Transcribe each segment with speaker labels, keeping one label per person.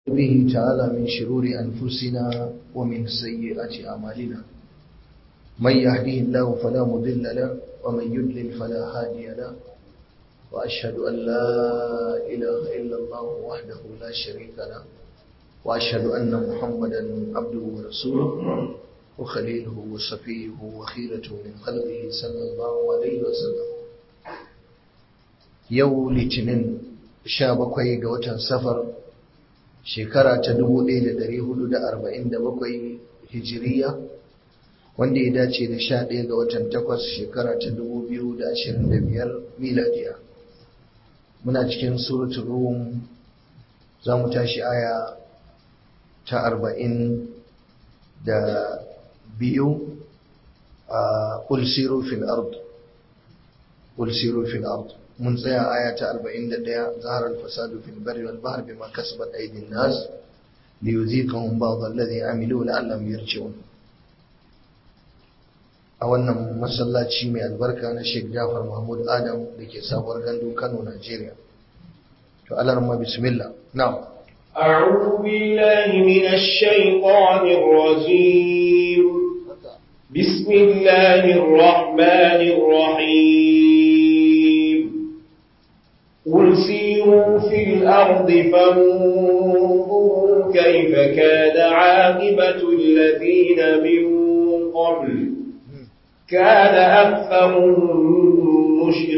Speaker 1: به تعالى من شرور أنفسنا ومن سيئات أعمالنا من يهديه الله فلا مضل له ومن يضلل فلا هادي له وأشهد أن لا إله إلا الله وحده لا شريك له وأشهد أن محمدا عبده ورسوله وخليله وصفيه وخيرته من خلقه صلى الله عليه وسلم yau litinin sha bakwai ga watan safar shekara ta dubu ɗaya da ɗari hudu da arba'in da bakwai hijiriya wanda ya dace da sha ɗaya ga watan takwas shekara ta dubu biyu da ashirin da biyar miladiya muna cikin suratul rum za mu tashi aya ta arba'in da biyu a ƙulsiru fil ard ƙulsiru fil ard mun tsaya aya ta 41 zahar al-fasadu fil barri wal bahr bima kasabat aydin nas liyuziqahum ba'd alladhi amilu la'allahum yarji'un a wannan masallaci mai albarka na Sheikh Jafar Mahmud Adam da ke sabuwar gandu Kano Najeriya to Allah rahma bismillah na'am
Speaker 2: أعوذ بالله من الشيطان الرجيم بسم الله الرحمن الرحيم قل سيروا في الأرض فانظروا كيف كان عاقبة الذين من قبل كان أكثرهم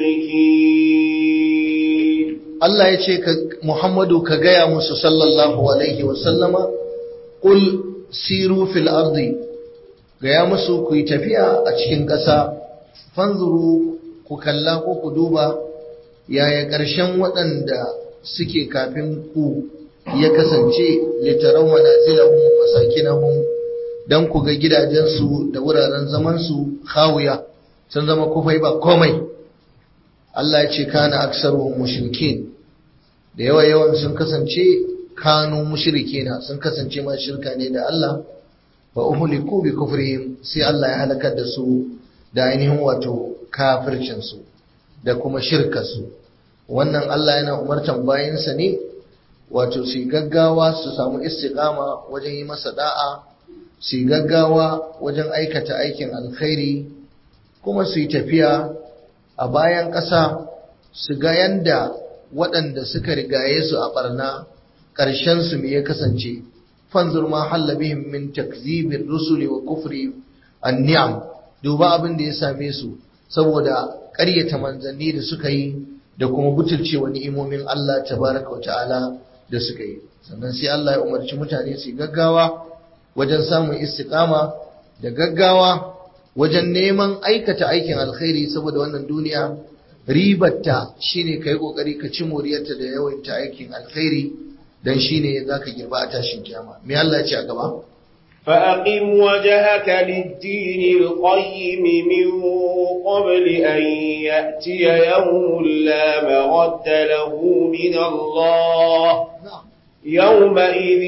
Speaker 2: مشركين
Speaker 1: Allah ya ce Muhammadu ka gaya musu sallallahu alaihi wasallama qul siru fil ardi gaya musu ku yi tafiya a cikin ƙasa fanzuru ku kalla ko ku duba yaya ƙarshen waɗanda suke kafin ku ya kasance littaran manazilahum masakinahum dan ku ga gidajensu da wuraren zamansu khawiya sun zama kufai ba komai Allah ya ce kana aksaruhum mushrikin da yawa yawan sun kasance kanu mushrikina sun kasance ma shirka ne da Allah wa uhliku bi kufrihim sai Allah ya halakar da su da ainihin wato kafircin su da kuma shirkar su wannan Allah yana umartan bayansa ne wato su gaggawa su samu istiqama wajen yi masa da'a su gaggawa wajen aikata aikin alkhairi kuma su yi tafiya a bayan ƙasa su ga yanda waɗanda suka rigaye su a ɓarna ƙarshensu me ya kasance fanzur ma halla bihim min takzibir rusuli wa kufri an-ni'am duba abin da ya same su saboda ƙaryata manzanni da suka yi da kuma butulcewa ni'imomin Allah tabaraka wa ta'ala da suka yi sannan sai Allah ya umarci mutane su gaggawa wajen samun istiqama da gaggawa wajen neman aikata aikin alkhairi saboda wannan duniya ribarta shine kai kokari ka ci moriyarta da yawaita aikin alkhairi dan shine zaka girba a tashin kiyama me Allah ya ce a gaba
Speaker 2: فأقم وجهك للدين القيم من قبل أن يأتي يوم لا مرد له من الله يومئذ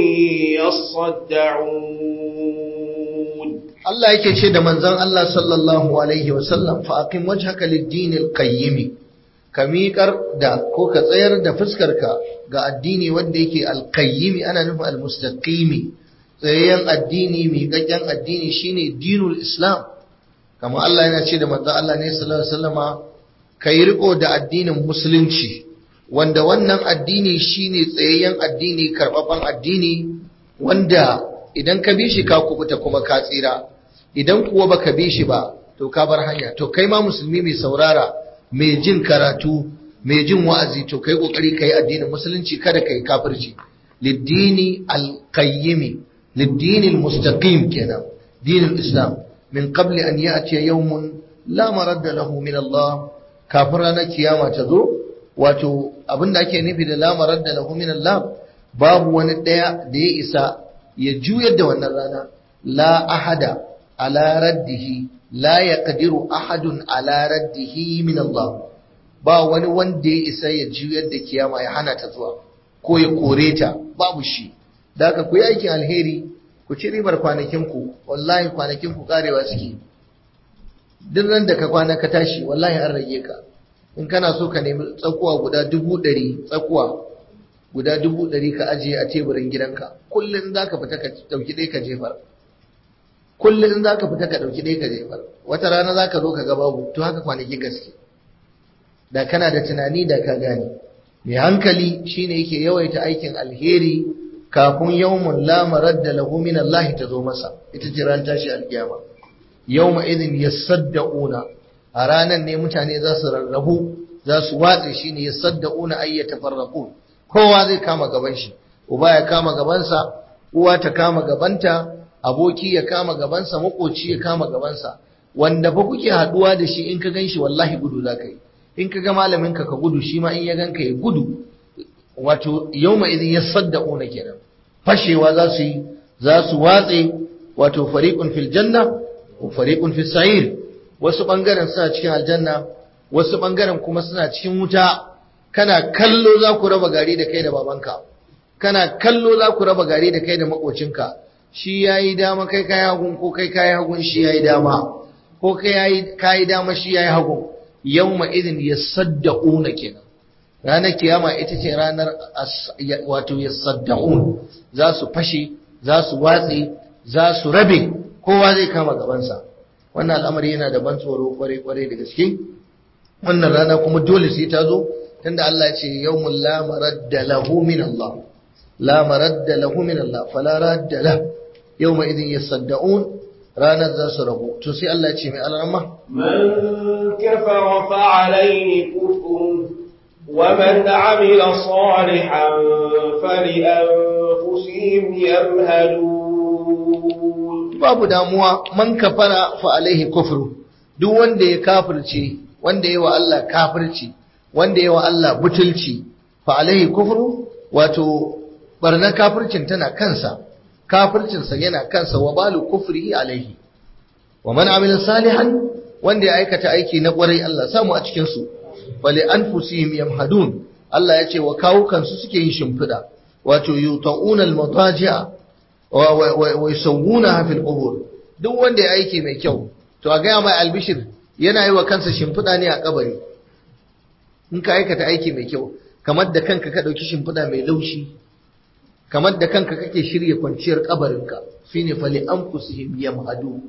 Speaker 2: يصدعون
Speaker 1: Allah yake ce da manzon Allah sallallahu alaihi wasallam fa aqim wajhaka lid-din al-qayyim ka miƙar da ko ka tsayar da fuskarka ga addini wanda yake al-qayyim ana nufin al-mustaqimi tsayayyen addini miƙaƙƙen addini shine dinul islam kama Allah yana ce da manzon Allah ne sallallahu alaihi wasallama kai riko da addinin musulunci wanda wannan addini shine tsayayyen addini karɓaɓɓen addini wanda idan ka bi shi ka kubuta kuma ka tsira idan kuwa baka bi shi ba to ka bar hanya to kai ma musulmi mai saurara mai jin karatu mai jin wa'azi to kai kokari kai addinin musulunci kada kai kafirci lidini alqayyimi lidini almustaqim kenan dinul islam min qabli an ya'ti yawmun la maradda lahu min Allah kafin ranar kiyama ta zo wato abinda ake nufi da la maradda lahu min Allah babu wani daya da ya isa ya juyar da wannan rana la ahada ala raddihi la yaqdiru ahadun ala raddihi min Allah ba wani wanda ya isa ya juyar da kiyama ya hana ta zuwa ko ya kore ta babu shi da haka ku yi aikin alheri ku ci ribar kwanakin ku wallahi kwanakin ku karewa suke duk ran da ka kwana ka tashi wallahi an rage ka in kana so ka nemi tsakuwa guda dubu ɗari tsakuwa guda dubu ɗari ka ajiye a teburin gidanka kullum za ka fita ka ɗauki ɗaya ka jefar kullum za ka fita ka ɗauki ɗaya ka jefar wata rana za ka zo ka ga babu to haka kwanaki gaske da kana da tunani da ka gane mai hankali shine yake yawaita aikin alheri kafin yawmun la maradda lahu min Allah ta zo masa ita ce ran tashi alkiyama yawma idin yasaddauna a ranan ne mutane za su rarrabu za su watse shine yasaddauna ay yatafarraqun kowa zai kama gaban shi uba ya kama gabansa uwa ta kama gabanta aboki ya kama gabansa makoci ya kama gabansa wanda fa kuke haduwa da shi in ka ganshi wallahi gudu za ka yi in ka ga malamin ka ka gudu shi ma in ya ganka ya gudu wato yawma idin yasaddauna kenan fashewa za su yi za su watse wato fariqun fil janna wa fariqun fis sa'ir wasu bangaren suna cikin aljanna wasu bangaren kuma suna cikin wuta kana kallo za ku raba gari da kai da babanka kana kallo za ku raba gari da kai da makocinka shi yayi dama kai kai hagun ko kai kai hagun shi yayi dama ko kai yayi kai dama shi yayi hagun yawma idin yasaddauna kenan ranar kiyama ita ce ranar wato yasaddaun za su fashe za su watse za su rabe kowa zai kama gabansa wannan al'amari yana da ban tsoro kware-kware da gaske wannan rana kuma dole sai ta zo tunda Allah ya ce yawmul la maradda lahu min Allah la maradda lahu min Allah fala radda la yawma idin yasaddaun ranar za su rabu to sai Allah ya ce mai alarma
Speaker 2: man kafara fa alayhi kufrun ومن عمل صالحا فلأنفسهم يمهدون
Speaker 1: babu damuwa man kafara fa alaihi kufru duk wanda ya kafirce wanda ya wa Allah kafirci wanda ya wa Allah butulci fa alaihi kufru wato barna kafircin tana kansa kafircinsa yana kansa wa balu kufri alaihi wa man amila salihan wanda ya aikata aiki na kwarai Allah samu a cikin su bali anfusihim yamhadun Allah ya ce wa kawukan su suke yin shimfida wato yuta'una al-mataji'a wa yusawwuna fil qubur duk wanda ya aiki mai kyau to a ga mai albishir yana yi wa kansa shimfida ne a kabari in ka aikata aiki mai kyau kamar da kanka ka dauki shimfida mai laushi kamar da kanka kake shirye kwanciyar kabarinka shine fali anfusihim yamhadun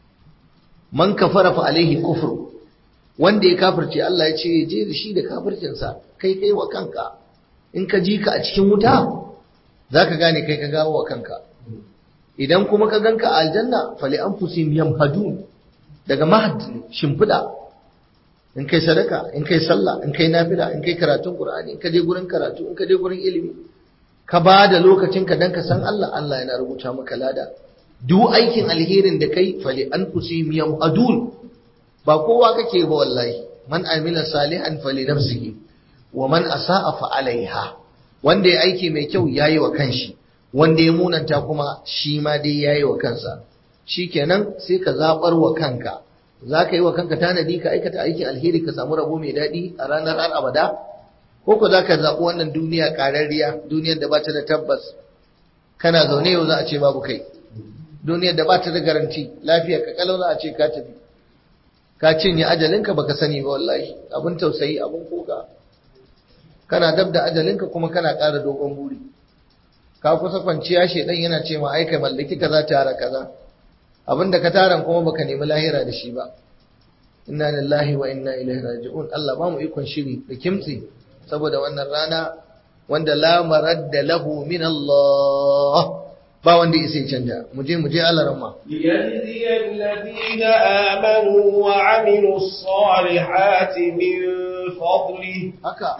Speaker 1: man kafara fa alaihi kufru wanda ya kafirce Allah ya ce je da shi da kafircinsa kai kai wa kanka in ka ji ka a cikin wuta za ka gane kai ka gawo wa kanka idan kuma ka ganka a aljanna fali an fusim yamhadun daga mahad shimfiɗa in kai sadaka in kai sallah in kai nafila in kai karatun qur'ani in ka je gurin karatu in ka je gurin ilimi ka ba da lokacinka dan ka san Allah Allah yana rubuta maka lada duk aikin alherin da kai fali an fusim yamhadun ba kowa kake ba wallahi man amila salihan fali nafsihi wa man asa'a fa alaiha wanda ya aiki mai kyau yayi wa kanshi wanda ya munanta kuma shi ma dai yayi wa kansa shikenan sai ka zabar wa kanka zaka yi wa kanka tanadi ka aikata aikin alheri ka samu rabo mai dadi a ranar har abada ko ko zaka zabi wannan duniya kararriya duniyar da ba ta da tabbas kana zaune yau za a ce babu kai duniyar da ba ta da garanti lafiya ka kalau za a ce ka tafi ka cinye ajalinka baka sani ba wallahi abin tausayi abin kuka kana dab da ajalinka kuma kana ƙara dogon buri ka kusa kwanciya shedan yana ce ma aika mallaki kaza tara kaza abinda ka taran kuma baka nemi lahira da shi ba inna lillahi wa inna ilaihi raji'un Allah ba mu ikon shiri da kimtsi saboda wannan rana wanda la maradda lahu min Allah ba wanda ya sai canja mu je mu je alaramma
Speaker 2: ليجزي الذين آمنوا وعملوا الصالحات من فضله
Speaker 1: haka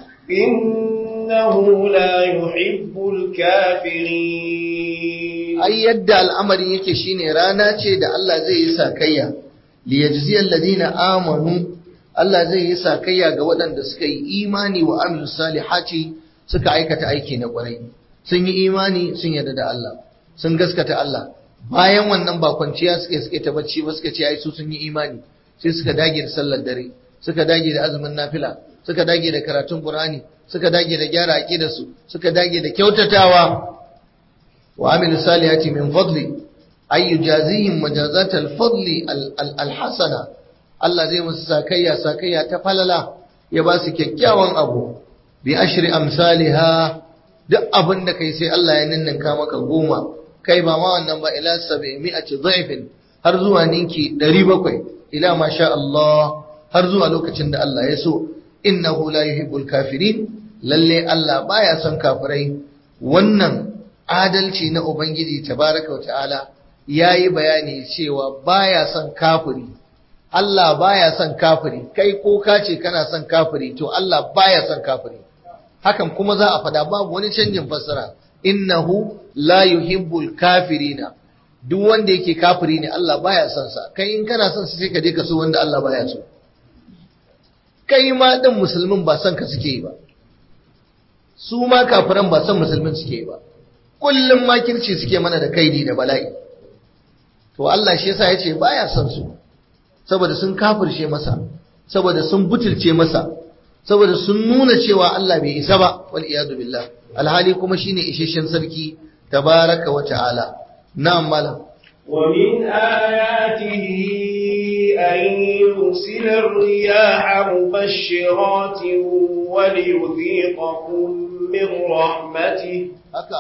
Speaker 2: إنه لا يحب الكافرين
Speaker 1: ai yadda al'amarin yake shine rana ce da Allah zai yi sakayya li yajziyal ladina amanu Allah zai yi sakayya ga waɗanda suka yi imani wa amilus salihati suka aikata aiki na ƙwarai sun yi imani sun yarda da Allah sun gaskata Allah bayan wannan ba kwanciya suka suke ta bacci ba suka ce ai su sun yi imani sai suka dage da sallar dare suka dage da azumin nafila suka dage da karatun Qur'ani suka dage da gyara aqidar su suka dage da kyautatawa wa amilu salihati min fadli ay yujazihim majazat al-fadli al-hasana Allah zai musu sakayya sakayya ta falala ya ba su kyakkyawan abu bi ashri amsalha duk abin da kai sai Allah ya ninninka maka goma kai ba ma wannan ba ila sabi mi'ati dhaifin har zuwa ninki 700 ila ma sha Allah har zuwa lokacin da Allah ya so innahu la yuhibbul kafirin lalle Allah baya son kafirai wannan adalci na ubangiji tabaraka wa ta'ala yayi bayani cewa baya son kafiri Allah baya son kafiri kai ko ka ce kana son kafiri to Allah baya son kafiri hakan kuma za a fada babu wani canjin fassara innahu la yuhibbul kafirina duk wanda yake kafiri ne Allah baya son sa kai in kana son sa sai ka je ka so wanda Allah baya so kai ma din musulmin ba son ka suke yi ba su ma kafiran ba son musulmin suke yi ba kullum makirci suke mana da kaidi da bala'i to Allah shi yasa yace baya son su saboda sun kafirce masa saboda sun butulce masa saboda sun nuna cewa Allah bai isa ba wal iyadu billah alhali kuma shine isheshen sarki tabaraka wa ta'ala na'am malam
Speaker 2: ومن آياته أن يرسل الرياح مبشرات وليذيقكم من رحمته
Speaker 1: haka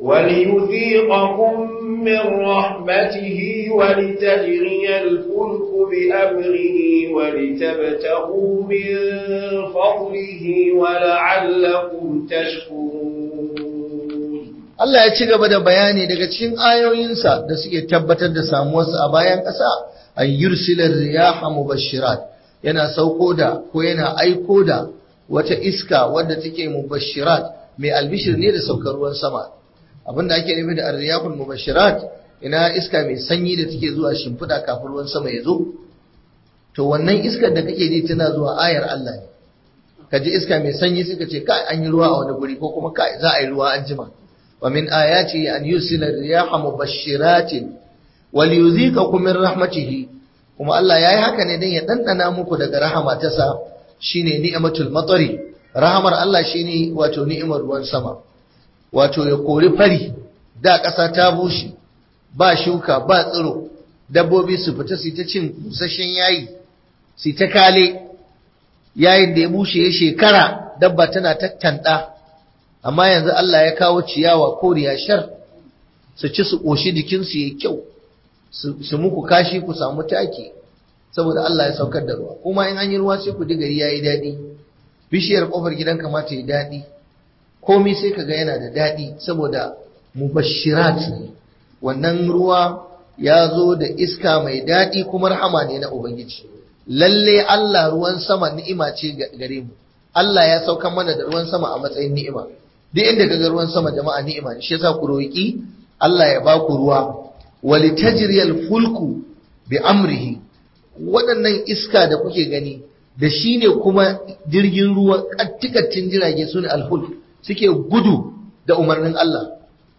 Speaker 2: وليذيقكم من رحمته ولتجري الفلك بأمره ولتبتغوا من فضله ولعلكم تشكرون
Speaker 1: Allah ya ci gaba da bayani daga cikin ayoyinsa da suke tabbatar da samuwarsa a bayan ƙasa an yursilar riyaha mubashirat yana sauko da ko yana aiko da wata iska wadda take mubashirat mai albishir ne da saukar ruwan sama abinda ake nufi da arriyahul mubashirat ina iska mai sanyi da take zuwa shimfiɗa kafin ruwan sama ya zo to wannan iskar da kake ji tana zuwa ayar Allah ne ka ji iska mai sanyi suka ce kai an yi ruwa a wani guri ko kuma kai za a yi ruwa an jima wa min ayati an yusila riyaha mubashiratin wal yuzikakum min rahmatihi kuma Allah yayi haka ne dan ya dandana muku daga rahama ta sa shine ni'matul matari rahamar Allah shine wato ni'imar ruwan sama wato ya kori fari da ƙasa ta bushe ba shuka ba tsiro dabbobi su fita su ta cin busasshen yayi su ta kale yayin da ya bushe ya shekara dabba tana tattanda amma yanzu Allah ya kawo ciyawa koriya shar su ci su ƙoshi jikinsu ya kyau su muku kashi ku samu taki saboda Allah ya saukar da ruwa kuma in an yi ruwa sai ku ji gari yayi daɗi bishiyar ƙofar gidan kamata ya daɗi komai sai ka ga yana da daɗi saboda mubashirat ne wannan ruwa ya zo da iska mai daɗi kuma rahama ne na ubangiji lalle Allah ruwan sama ni'ima ce gare mu Allah ya sauka mana da ruwan sama a matsayin ni'ima duk inda kaga ruwan sama jama'a ni'ima ne shi yasa ku roki Allah ya baku ruwa walitajriyal fulku bi amrihi waɗannan iska da kuke gani da shine kuma jirgin ruwa kattikatin jirage sune alfulk suke gudu da umarnin Allah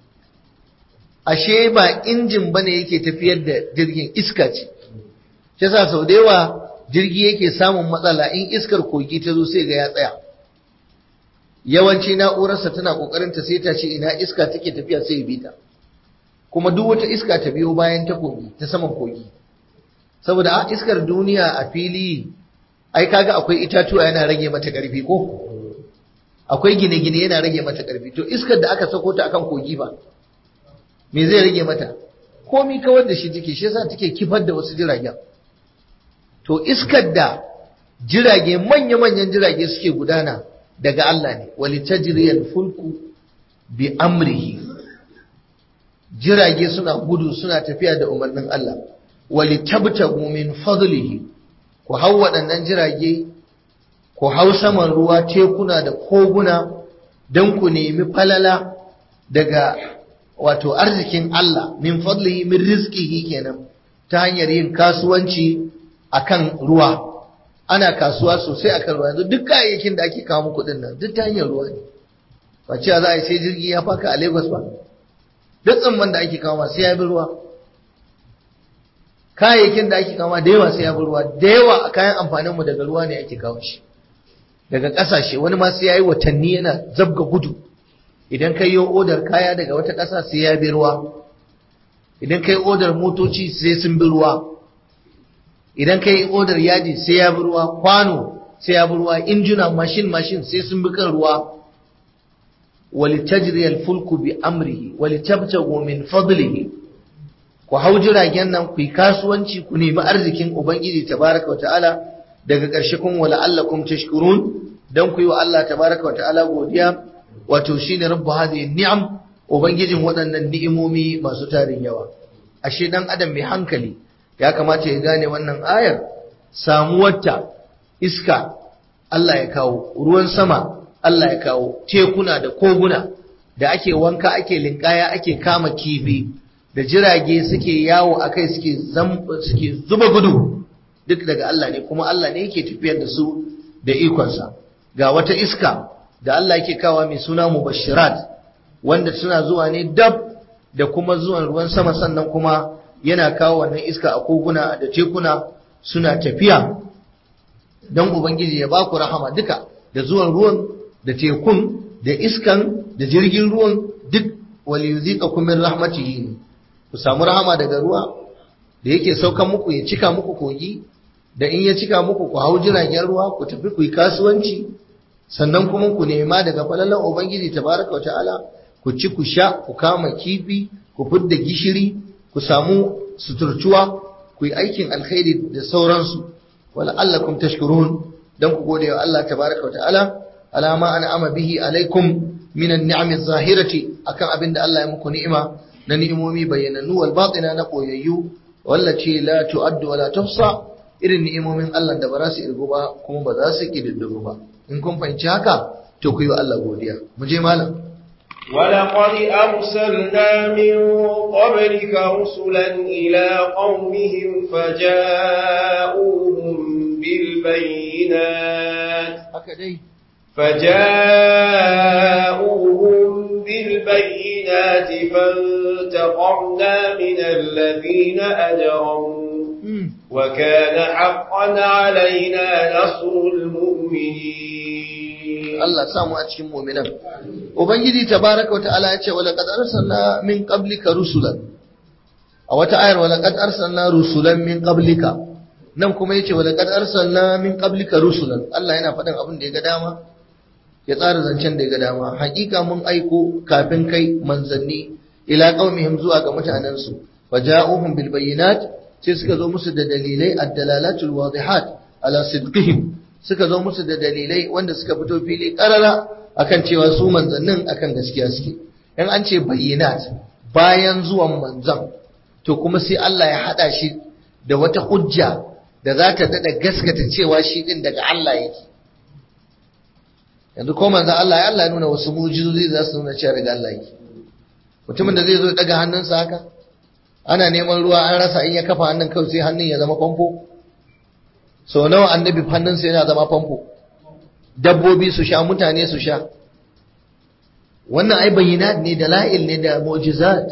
Speaker 1: ashe ba injin bane yake tafiyar da jirgin iska ce shi yasa sau da yawa jirgi yake samun matsala in iskar kogi ta zo sai ga ya tsaya yawanci na'urarsa tana kokarin ta sai ta ce ina iska take tafiya sai ya bi ta kuma duk wata iska ta biyo bayan ta kogi ta saman kogi saboda a iskar duniya a fili ai kaga akwai itatuwa yana rage mata karfi ko akwai gine-gine yana rage mata karfi to iskar da aka sako ta akan kogi ba me zai rage mata komi kawar da shi take shi yasa take kifar da wasu jiragen to iskar da jirage manya-manyan jirage suke gudana daga Allah ne wali tajriyal fulku bi amrihi jirage suna gudu suna tafiya da umarnin Allah wali tabtagu min fadlihi ku hau waɗannan jirage ku hau saman ruwa tekuna da koguna don ku nemi falala daga wato arzikin Allah min fadlihi min rizqihi kenan ta hanyar yin kasuwanci akan ruwa ana kasuwa sosai akan ruwa yanzu duk kayayyakin da ake kawo muku din nan duk ta hanyar ruwa ne ba cewa za a yi sai jirgi ya faka a Lagos ba duk tsamman da ake kawo sai ya bi ruwa kayayyakin da ake kawo da yawa sai ya bi ruwa da yawa a kayan amfanin mu daga ruwa ne ake kawo shi daga ƙasashe wani ma sai ya yi watanni yana zabga gudu idan kai yi odar kaya daga wata ƙasa sai ya bi ruwa idan kai odar motoci sai sun bi ruwa idan kai odar yaji sai ya bi ruwa kwano sai ya bi ruwa injuna mashin mashin sai sun bi kan ruwa walitajri al-fulku bi amrihi walitabtagu min fadlihi ku hau jiragen nan ku yi kasuwanci ku nemi arzikin ubangiji tabaraka wa ta'ala daga ƙarshe kun wala allakum tashkurun dan ku yi wa Allah tabaraka wa ta'ala godiya wato shine rabbu hadhihi ni'am ubangijin waɗannan ni'imomi masu tarin yawa ashe dan adam mai hankali ya kamata ya gane wannan ayar samuwarta iska Allah ya kawo ruwan sama Allah ya kawo tekuna da koguna da ake wanka ake linkaya ake kama kifi da jirage suke yawo akai suke suke zuba gudu duk daga Allah ne kuma Allah ne yake tafiyar da su da ikonsa ga wata iska da Allah yake kawo mai suna mubashirat wanda suna zuwa ne dab da kuma zuwan ruwan sama sannan kuma yana kawo wannan iska a koguna da tekuna suna tafiya don ubangiji ya baku rahama duka da zuwan ruwan da tekun da iskan da jirgin ruwan duk waliyuzikakum min rahmatihi ne ku samu rahama daga ruwa da yake saukan muku ya cika muku kogi da in ya cika muku ku hau jiragen ruwa ku tafi ku yi kasuwanci sannan kuma ku nema daga falalan ubangiji tabaraka wa ta'ala ku ci ku sha ku kama kifi ku fidda gishiri ku samu suturtuwa ku yi aikin alkhairi da sauransu wala allakum tashkurun dan ku gode wa Allah tabaraka wa ta'ala ala ma an'ama bihi alaikum min an-ni'am az-zahirati akan abin da Allah ya muku ni'ima na ni'imomi bayyanannu wal batina na koyayyu wallace la tu'addu wa la tuhsa irin ni'imomin Allah da ba za su irgu ba kuma ba za su kididdigu ba in kun fahimci haka to ku yi wa Allah godiya mu je malam
Speaker 2: ولقد أرسلنا من قبلك رسلا إلى قومهم فجاءوهم بالبينات فجاءوهم بالبينات فانتقمنا من الذين أجرموا وكان حقا علينا نصر المؤمنين
Speaker 1: الله سامو أتشم مؤمنا وبنجدي تبارك وتعالى ولقد أرسلنا من قبلك رسلا أو تعالى ولقد أرسلنا رسلا من قبلك nan kuma yace wala kad arsalna min qablika rusulan Allah yana faɗin abin da ya ga dama ya tsara zancen da ya ga dama hakika mun aiko kafin kai manzanni ila qaumihim zuwa ga mutanen su faja'uhum bil bayyinat sai suka zo musu da dalilai ad-dalalatul wadihat ala sidqihim suka zo musu da dalilai wanda suka fito fili karara akan cewa su manzannin akan gaskiya suke in an ce bayyinat bayan zuwan manzan to kuma sai Allah ya hada shi da wata hujja da za ta daɗa gaskata cewa shi ɗin daga Allah yake yanzu ko manzo Allah ya Allah nuna wasu mujizozi za su nuna cewa daga Allah yake mutumin da zai zo daga hannunsa haka ana neman ruwa an rasa in ya kafa hannun kawai sai hannun ya zama famfo sau nawa annabi hannunsa yana zama famfo dabbobi su sha mutane su sha wannan ai bayyinat ne da la'il ne da mu'jizat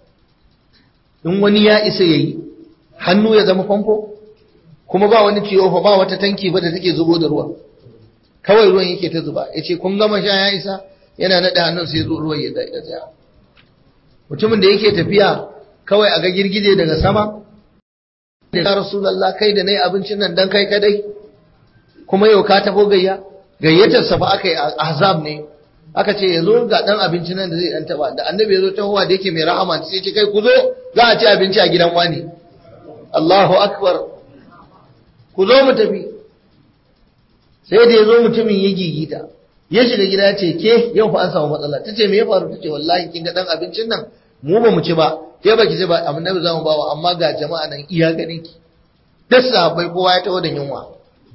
Speaker 1: in wani ya isa yayi hannu ya zama famfo kuma ba wani ciwo fa ba wata tanki ba da take zubo da ruwa kawai ruwan yake ta zuba yace kun gama sha ya isa yana nada hannun sai ruwan ya tsaya mutumin da yake tafiya kawai a ga girgije daga sama ya rasulullah kai da nayi abincin nan dan kai kadai kuma yau ka tafo gayya gayyatar sa fa aka yi ahzab ne aka ce yazo ga dan abincin nan da zai dan taba da annabi yazo tahowa da yake mai rahama sai ya ce kai ku zo za a ci abinci a gidan wani Allahu akbar ku zo mu tafi sai da ya zo mutumin ya gigita ya shiga gida ce ke yau fa an samu matsala ta ce me ya faru ta ce wallahi kin ga dan abincin nan mu ba mu ci ba ke ba ki ci ba amma nabi zamu bawa amma ga jama'a nan iya ganin ki duk sahabbai kowa ya taho da yunwa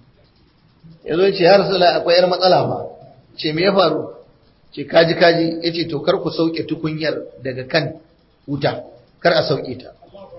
Speaker 1: ya zo ce ya rasula akwai yar matsala ba ce me ya faru ce kaji kaji ya ce to kar ku sauke tukunyar daga kan wuta kar a sauke ta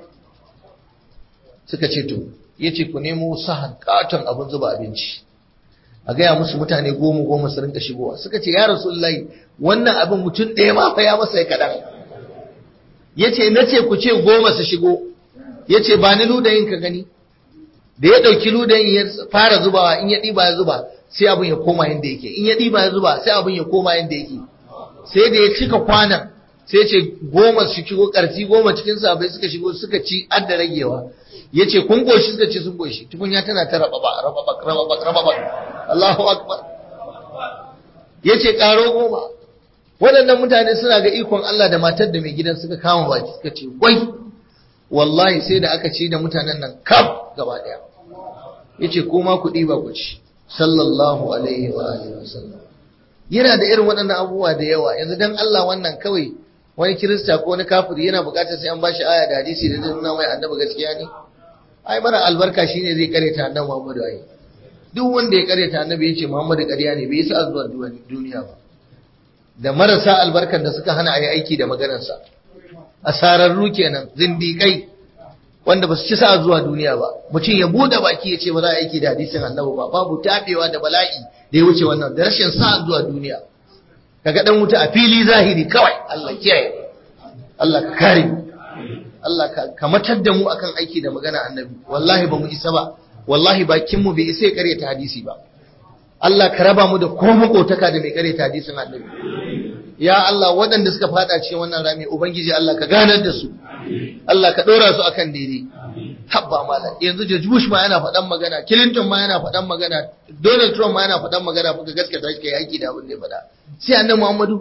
Speaker 1: suka ce to ya ce ku nemo sahan katon abin zuba abinci a gaya musu mutane goma goma su rinka shigowa suka ce ya rasulullahi wannan abin mutum ɗaya ma fa ya masa ya kaɗan ya ce na ce ku ce goma su shigo ya ce ba ni ludayin ka gani da ya ɗauki ludayin ya fara zubawa in ya ɗiba ya zuba sai abin ya koma yadda yake in ya ɗiba ya zuba sai abin ya koma yadda yake sai da ya cika kwanan sai ce goma su shigo ƙarfi goma cikin sabai suka shigo suka ci adda ragewa ya ce kun goshi suka ce sun goshi tukunya tana ta rababa rababa rababa rababa Allahu akbar ya ce ƙaro goma waɗannan mutane suna ga ikon Allah da matar da mai gidan suka kama baki suka ce wai wallahi sai da aka ci da mutanen nan kaf gaba ɗaya yace ko ma kuɗi ba ku ci sallallahu alaihi wa alihi wasallam yana da irin waɗannan abubuwa da yawa yanzu dan Allah wannan kawai wani kirista ko wani kafiri yana buƙatar sai an bashi aya da hadisi da zai nuna mai annabi gaskiya ne ai mara albarka shine zai kareta annabi Muhammadu ai duk wanda ya kareta annabi yace Muhammadu ƙarya ne bai yi sa zuwa duniya ba da marasa albarkan da suka hana ayi aiki da maganarsa asararru kenan zindiƙai wanda ba su ci sa zuwa duniya ba mutum ya bude baki ya ce ba za a aiki da hadisin annabi ba babu tabewa da bala'i da ya wuce wannan da rashin sa zuwa duniya kaga dan wuta a fili zahiri kawai Allah kiyaye Allah ka kare mu Allah ka matar da mu akan aiki da magana annabi wallahi ba mu isa ba wallahi bakin mu bai isa ya karyata hadisi ba Allah ka raba mu da ko makotaka da mai karyata hadisin annabi ya Allah waɗanda suka fada cikin wannan rami ubangiji Allah ka ganar da su Allah ka ɗora su akan daidai habba malam yanzu George Bush ma yana faɗan magana Clinton ma yana faɗan magana Donald Trump ma yana faɗan magana kuka gaskata shi kai aiki da abin da ya faɗa sai annabi Muhammadu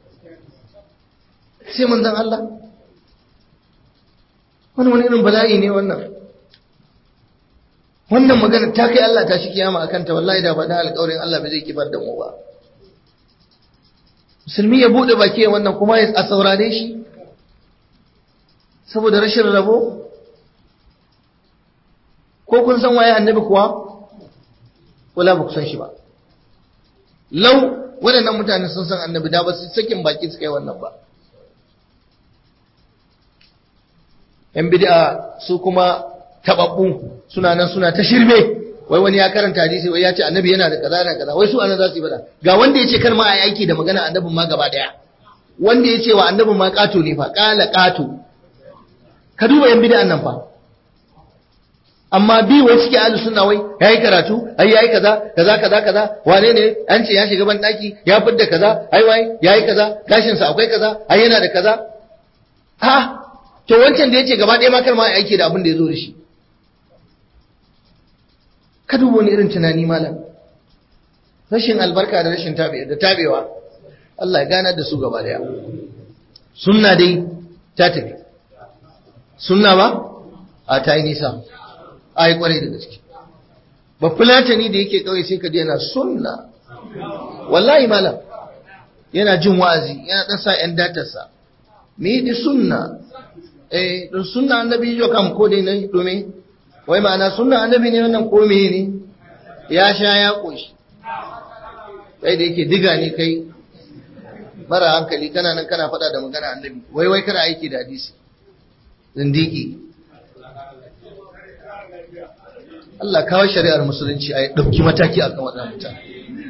Speaker 1: sai manzon Allah wani wani irin bala'i ne wannan wannan magana ta kai Allah ta shi kiyama akan ta wallahi da faɗa alƙawarin Allah bai zai kifar da mu ba musulmi ya buɗe baki ya wannan kuma a saurare shi saboda rashin rabo ko kun san waye annabi kuwa wala ba ku san shi ba lau waɗannan mutane sun san annabi da ba su sakin baki su kai wannan ba yan bid'a su kuma tababbu suna nan suna ta shirme wai wani ya karanta hadisi wai ya ce annabi yana da kaza da kaza wai su anan za su yi fada ga wanda ya ce kar ma a yi aiki da magana annabin ma gaba daya wanda ya ce wa annabin ma kato ne fa kala kato ka duba yan bid'an nan fa amma bi wai suke ahlus sunna wai yayi karatu ai yayi kaza kaza kaza kaza wane ne an ce ya shiga ban daki ya fidda kaza ai wai yayi kaza gashin sa akwai kaza ai yana da kaza ha to wancan da yace gaba ɗaya ma kar ma aiki da abin da yazo da shi ka duba wani irin tunani malam rashin albarka da rashin tabe da tabewa Allah ya ganar da su gaba daya sunna dai ta tafi sunna ba a ta yi nisa a yi kwarai da gaske ba fulatani da yake kawai sai ka yana sunna wallahi malam yana jin wa'azi yana dan sa yan datarsa me di sunna eh don sunna annabi yo kam ko dai ne domin wai ma'ana sunna annabi ne wannan ko me ne ya sha ya koshi kai da yake diga ne kai mara hankali kana nan kana faɗa da magana annabi wai wai kana aiki da hadisi zindiki Allah kawo shari'ar musulunci a ɗauki mataki akan waɗannan mutane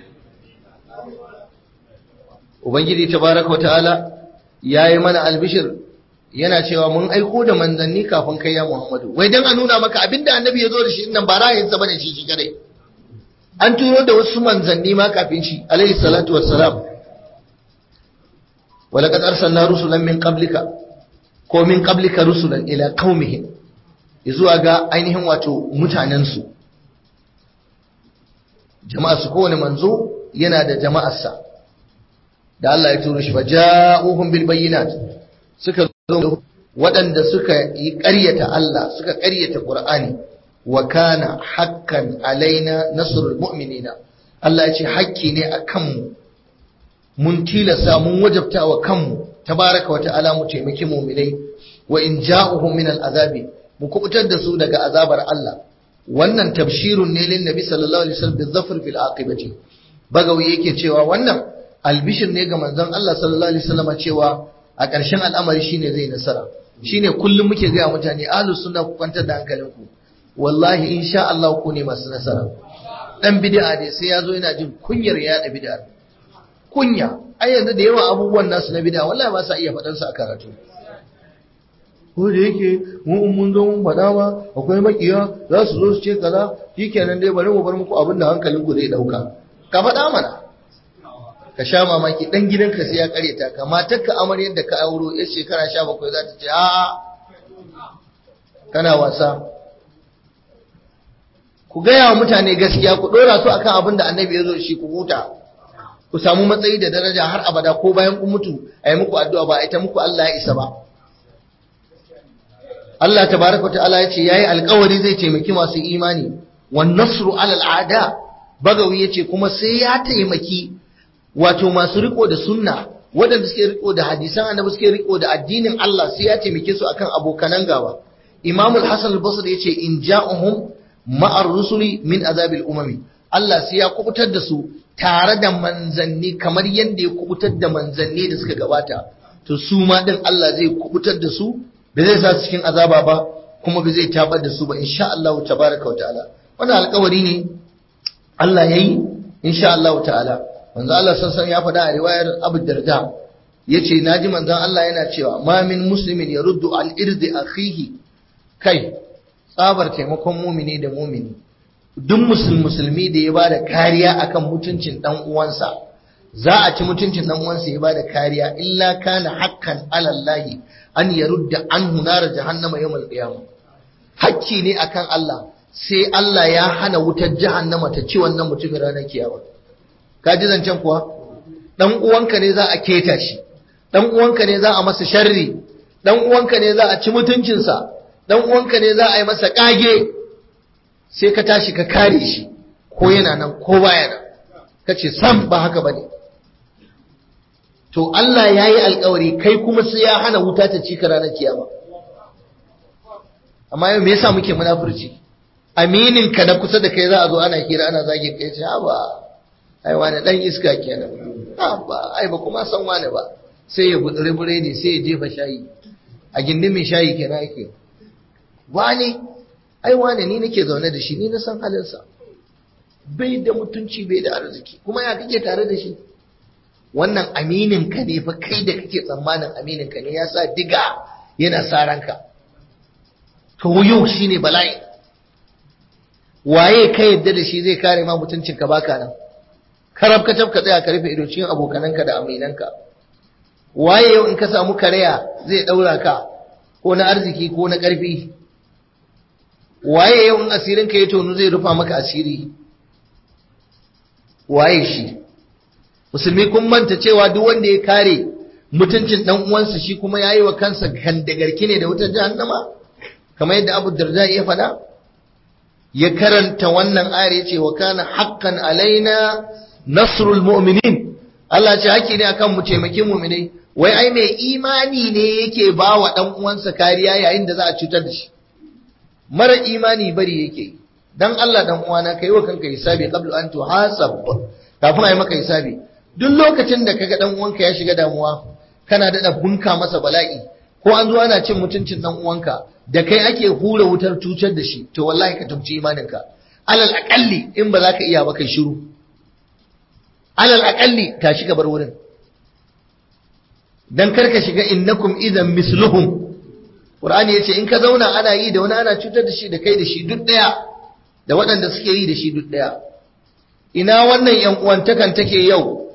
Speaker 1: Ubangiji tabaraka wa ta'ala ya yi mana albishir yana cewa mun aiko da manzanni kafin kai ya Muhammadu wai dan a nuna maka abinda annabi ya zo da shi nan ba ra'ayinsa bane shi shi kadai an turo da wasu manzanni ma kafin shi alaihi salatu wassalam walaqad arsalna rusulan min qablika ko min qablika rusulan ila qaumihim zuwa ga ainihin wato mutanen su jama'a su kowane manzo yana da jama'arsa da Allah ya turo shi fa ja'uhum bil bayyinat suka zo waɗanda suka yi ƙaryata Allah suka ƙaryata Qur'ani wa kana hakkan alaina nasrul mu'minina Allah ya ce hakki ne a kanmu mun tilasa mun wajabta wa kanmu tabaraka wa ta'ala mu taimaki mu'minai wa in ja'uhum min al'azabi mu kubutar da su daga azabar Allah wannan tabshirun ne lin nabi sallallahu alaihi wasallam bizafr fil aqibati bagawi yake cewa wannan albishir ne ga manzon Allah sallallahu alaihi wasallam cewa a ƙarshen al'amari shine zai nasara shine kullum muke ga mutane ahlus sunna ku kwantar da hankalinku wallahi insha Allah ku ne masu nasara dan bid'a ne sai yazo yana jin kunyar ya da bid'a kunya ai yanzu da yawa abubuwan nasu na bid'a wallahi ba sa iya faɗan su a karatu ko da yake mu mun zo mun faɗa ma akwai makiya za su zo su ce kaza shikenan dai bari mu bar muku abin da hankalinku zai dauka ka faɗa mana ka sha mamaki dan gidanka sai ya kareta ka matarka amaryar da ka auro yar shekara 17 za ta ce a'a kana wasa ku gaya wa mutane gaskiya ku dora su akan abin da annabi ya zo shi ku huta ku samu matsayi da daraja har abada ko bayan kun mutu a yi muku addu'a ba a ita muku Allah ya isa ba Allah tabaraka ta'ala ya ce yayi alƙawari zai taimaki masu imani wan nasru alal a'da bagawi yace kuma sai ya taimaki wato masu riko da sunna waɗanda suke riko da hadisan annabi suke riko da addinin Allah sai ya taimake su akan abokanan gaba Imam al-Hasan al-Basri yace in ja'uhum ma'ar rusuli min azabil umami Allah sai ya kubutar da su tare da manzanni kamar yadda ya kubutar da manzanni da suka gabata to su ma din Allah zai kubutar da su ba zai sa su cikin azaba ba kuma ba zai tabar da su ba insha Allah tabaraka wa ta'ala wannan alƙawari ne Allah yayi insha Allah ta'ala manzo Allah sassan ya faɗa a riwayar Abu Darda yace naji manzon Allah yana cewa ma min muslimin yaruddu al-irdi akhihi kai tsabar taimakon mumini da mumini duk musulmi da ya bada kariya akan mutuncin dan uwansa za a ci mutuncin dan uwansa ya bada kariya illa kana hakkan alallahi an yarudda anhu nar jahannama yawmal qiyamah hakki ne akan Allah sai Allah ya hana wutar jahannama ta ci wannan mutumin ranar kiyama ka ji zancen kuwa dan uwanka ne za a keta shi dan uwanka ne za a masa sharri dan uwanka ne za a ci mutuncinsa dan uwanka ne za a yi masa kage sai ka tashi ka kare shi ko yana nan ko baya nan ka ce sam ba haka bane to Allah ya yi alkawari kai kuma sai ya hana wuta ta ci ka ranar kiyama amma yau me yasa muke munafurci aminin ka na kusa da kai za a zo ana hira ana zagin kai ce ba ai wani dan iska kenan ba ai ba kuma san wani ba sai ya gudure buredi sai ya jefa shayi a gindin mai shayi kenan yake wani ai wane ni nake zaune da shi ni na san halinsa bai da mutunci bai da arziki kuma ya kake tare da shi wannan aminin ka ne fa kai da kake tsammanin aminin ka ne ya sa diga yana sa ranka to yau shine bala'i waye ka yadda da shi zai kare ma mutuncin ka baka nan karab ka ka tsaya ka rufe ido cikin abokananka da aminanka waye yau in ka samu karaya zai daura ka ko na arziki ko na karfi waye yau in asirin ka ya tonu zai rufa maka asiri waye shi musulmi kun manta cewa duk wanda ya kare mutuncin dan uwansa shi kuma yayi wa kansa kandagarki ne da wutar jahannama kamar yadda Abu Darda ya faɗa ya karanta wannan ayar yace wa kana haqqan alaina nasrul mu'minin Allah ce haƙƙi ne akan mu taimaki mu'minai wai ai mai imani ne yake ba wa dan uwansa kariya yayin da za a cutar da shi mara imani bari yake dan Allah dan uwana kai wa kanka hisabi qablu an tuhasab kafin ai maka hisabi duk lokacin da kaga dan uwanka ya shiga damuwa kana da bunka masa bala'i ko an zo ana cin mutuncin dan uwanka da kai ake hura wutar cutar da shi to wallahi ka tumci imaninka alal aqalli in ba za ka iya ba kai shiru alal aqalli tashi ka bar wurin dan karka shiga innakum idan misluhum Qur'ani yace in ka zauna ana yi da wani ana cutar da shi da kai da shi duk daya da waɗanda suke yi da shi duk daya ina wannan yan uwantakan take yau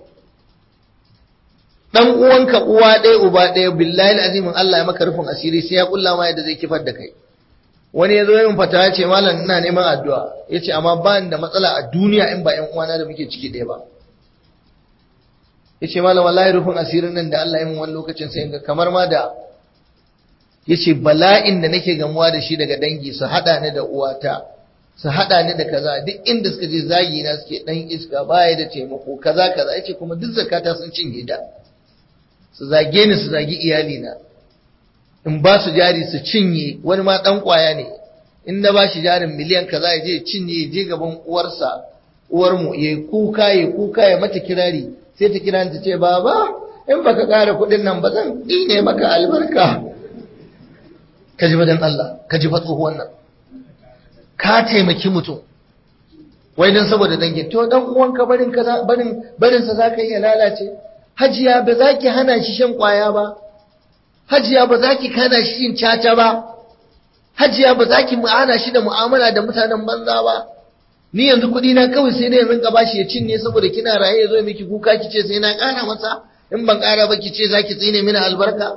Speaker 1: dan uwanka uwa ɗaya uba ɗaya billahi azimin Allah ya maka rufin asiri sai ya kulla ma yadda zai kifar da kai wani ya zo yin fata ya ce malam ina neman addu'a ya ce amma ba da matsala a duniya in ba yan uwana da muke ciki ɗaya ba ya ce malam wallahi rufin asirin nan da Allah ya min wani lokacin sai ga kamar ma da ya ce bala'in da nake gamuwa da shi daga dangi su haɗa ni da uwata su haɗa ni da kaza duk inda suka je zagi na suke ɗan iska baya da taimako kaza kaza ya ce kuma duk zakata sun cinye da su zage ni su zagi iyalina in ba su jari su cinye wani ma ɗan ƙwaya ne in na ba shi jarin miliyan kaza ya je cinye ya je gaban uwarsa uwarmu ya kuka ya kuka ya mata kirari sai ta kira ta ce baba in baka ƙara kuɗin nan ba zan ɗine maka albarka ka ji dan Allah ka ji tsohuwan nan ka taimaki mutum wai dan saboda dangin to dan uwanka barin kaza barin barin sa zaka iya lalace hajiya ba za ki hana shi shan kwaya ba hajiya ba za ki hana shi yin caca ba hajiya ba za ki hana shi da mu'amala da mutanen banza ba ni yanzu kuɗi na kawai sai dai rinka bashi ya cinye saboda kina raye ya zo miki kuka ki ce sai na ƙara masa in ban ƙara ba ki ce za ki tsine mini albarka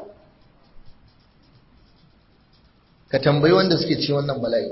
Speaker 1: ka tambayi wanda suke ci wannan bala'i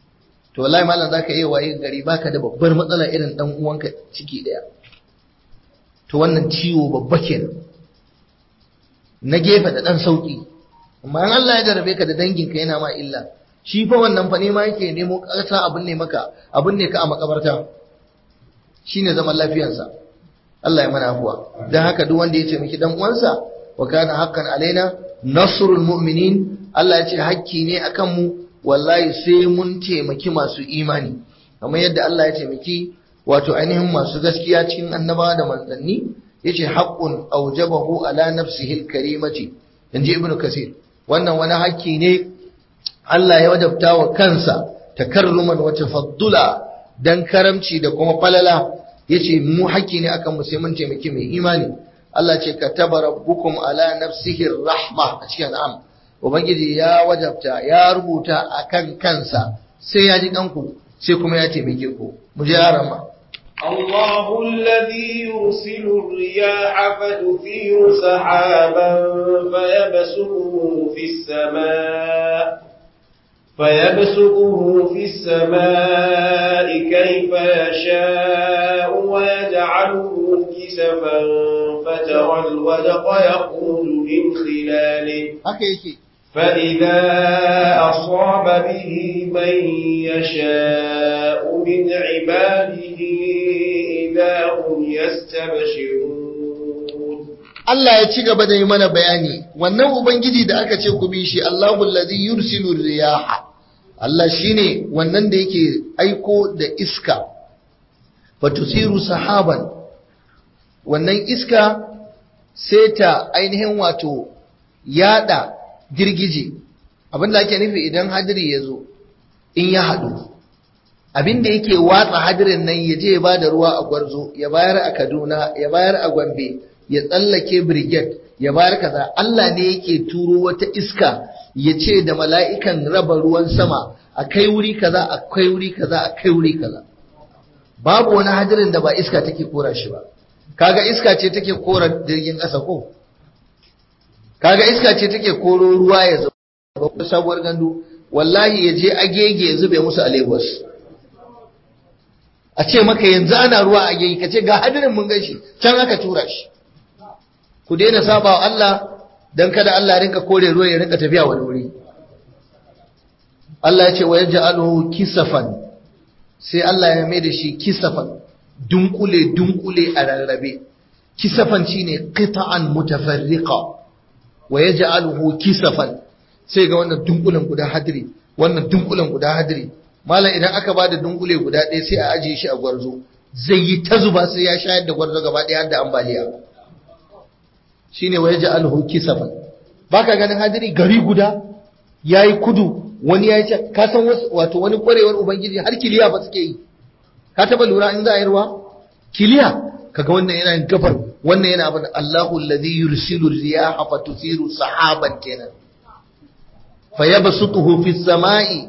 Speaker 1: to wallahi malam zaka iya waye gari baka da babbar matsala irin dan uwanka ciki daya to wannan ciwo babba kenan na gefe da ɗan sauƙi amma in Allah ya jarabe ka da danginka yana ma illa shi fa wannan fa nema yake nemo ƙasa abin ne maka abin ne ka a makabarta shine zaman lafiyarsa Allah ya mana afuwa dan haka duk wanda ya ce miki dan uwansa wa kana haqqan alaina nasrul mu'minin Allah ya ce hakki ne akan mu wallahi sai mun taimaki masu imani kamar yadda Allah ya taimaki wato ainihin masu gaskiya cikin annabawa da manzanni yace haqqun aujabahu ala nafsihi alkarimati inji ibnu kasir wannan wani hakki ne Allah ya wajabta wa kansa takarruman wa tafaddula dan karamci da kuma falala yace mu hakki ne akan mu sai mun taimaki mai imani Allah ce kataba rabbukum ala nafsihi rahma a cikin am ubangiji ya wajabta ya rubuta akan kansa sai ya ji kanku sai kuma ya taimake ku mu je arama
Speaker 2: الله الذي يرسل الرياح فتثير سحابا فيبسطه في السماء فيبسطه في السماء كيف يشاء ويجعله كسفا فترى الودق يخرج من خلاله فإذا أصاب به من يشاء من عباده إذا هم يستبشرون
Speaker 1: Allah ya ci gaba da yi mana bayani wannan ubangiji da aka ce ku bi shi Allahu allazi yursilu riyaha Allah shine wannan da yake aiko da iska fatusiru sahaban wannan iska sai ta ainihin wato yada girgije abinda ake nufi idan hadiri ya zo in ya haɗu abinda yake watsa hadirin nan ya je ya ba da ruwa a gwarzo ya bayar a kaduna ya bayar a gombe ya tsallake brigade ya bayar kaza Allah ne yake turo wata iska ya ce da mala'ikan raba ruwan sama a kai wuri kaza a kai wuri kaza a kai wuri kaza babu wani hadirin da ba iska take kora shi ba kaga iska ce take kora jirgin ƙasa ko kaga iska ce take koro ruwa ya zama sabuwar gandu wallahi ya je agege ya zube musu a Lagos a ce maka yanzu ana ruwa a agege ka ce ga hadirin mun gashi can aka tura shi ku daina saba wa Allah dan kada Allah rinka kore ruwa ya rinka tafiya wani wuri Allah ya ce wa yaj'aluhu kisafan sai Allah ya mai da shi kisafan dunkule dunkule a rarrabe kisafan shine qita'an mutafarriqa wa yaj'aluhu kisafan sai ga wannan dunkulen guda hadiri wannan dunkulen guda hadiri malam idan aka bada dunkule guda ɗaya sai a ajiye shi a gwarzo zai yi ta zuba sai ya shayar da gwarzo gaba ɗaya har da ambaliya shine wa yaj'aluhu kisafan baka ganin hadiri gari guda yayi kudu wani yayi ce ka san wato wani kwarewar ubangiji har kiliya ba suke yi ka taba lura in za a yi ruwa kiliya kaga wannan yana gabar wannan yana abin Allahu alladhi yursilu riyaha fatusiru sahaban kenan fayabsutuhu fis samai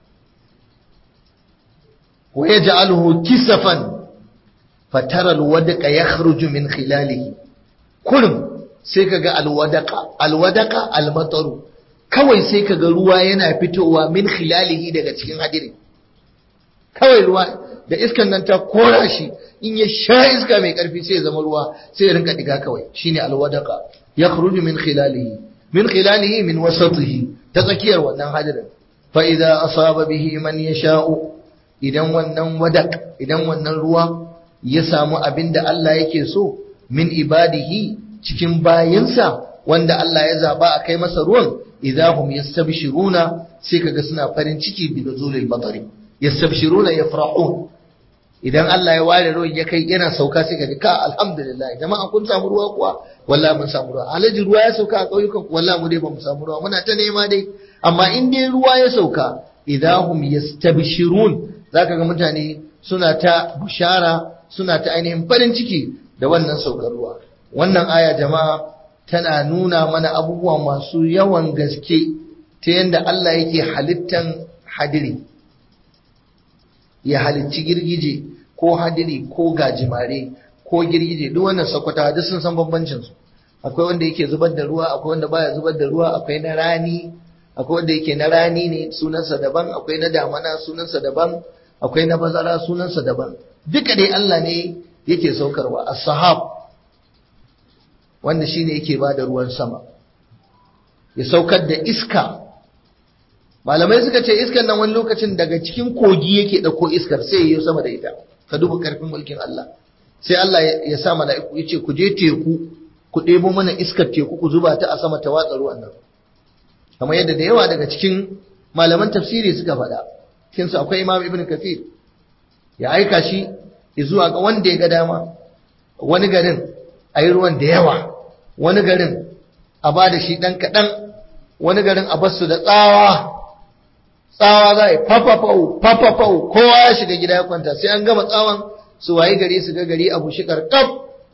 Speaker 1: wa yaj'aluhu kisafan fatara alwadqa yakhruju min khilalihi kullum sai kaga alwadaqa alwadaqa almataru kawai sai kaga ruwa yana fitowa min khilalihi daga cikin hadirin kawai ruwa da iskan nan ta kora shi in ya sha iska mai karfi sai ya zama ruwa sai ya rinka diga kawai shine alwadaqa yakhruju min khilalihi min khilalihi min wasatihi ta tsakiyar wannan hadirin fa idza asaba bihi man yasha'u idan wannan wadak idan wannan ruwa ya samu abinda Allah yake so min ibadihi cikin bayinsa wanda Allah ya zaba a kai masa ruwan idahum yastabshiruna sai kaga suna farin ciki bi nuzulil batari yastabshiruna yafrahun idan Allah ya ware ruwan ya kai yana sauka sai kaga ka alhamdulillah jama'a kun samu ruwa kuwa wallahi mun samu ruwa alaji ruwa ya sauka a ƙauyukan wallahi mu dai ba mu samu ruwa muna ta nema dai amma in dai ruwa ya sauka idahum yastabshirun zaka ga mutane suna ta bushara suna ta ainihin farin ciki da wannan saukar ruwa wannan aya jama'a tana nuna mana abubuwa masu yawan gaske ta yadda Allah yake halittan hadiri ya halicci girgije ko hadiri ko gajimare ko girgije duk wannan sakwata duk sun san bambancin su akwai wanda yake zubar da ruwa akwai wanda baya zubar da ruwa akwai na rani akwai wanda yake na rani ne sunansa daban akwai na damana sunansa daban akwai na bazara sunansa daban duka dai Allah ne yake saukarwa as-sahab wanda shine yake ba da ruwan sama ya saukar da iska malamai suka ce iskan nan wani lokacin daga cikin kogi yake ɗauko iskar sai ya yi sama da ita ka duba karfin mulkin Allah sai Allah ya sa mala'iku ya ce ku je teku ku ɗebo mana iskar teku ku zuba ta a sama ta watsa ruwan nan kamar yadda da yawa daga cikin malaman tafsiri suka faɗa cikin su akwai Imam Ibn Kathir ya aika shi zuwa ga wanda ya ga dama wani garin a yi ruwan da yawa wani garin a ba da shi ɗan kaɗan wani garin a basu da tsawa tsawa za a yi fafafau fafafau kowa ya shiga gida ya kwanta sai an gama tsawon su wayi gari su ga gari a bushe karkab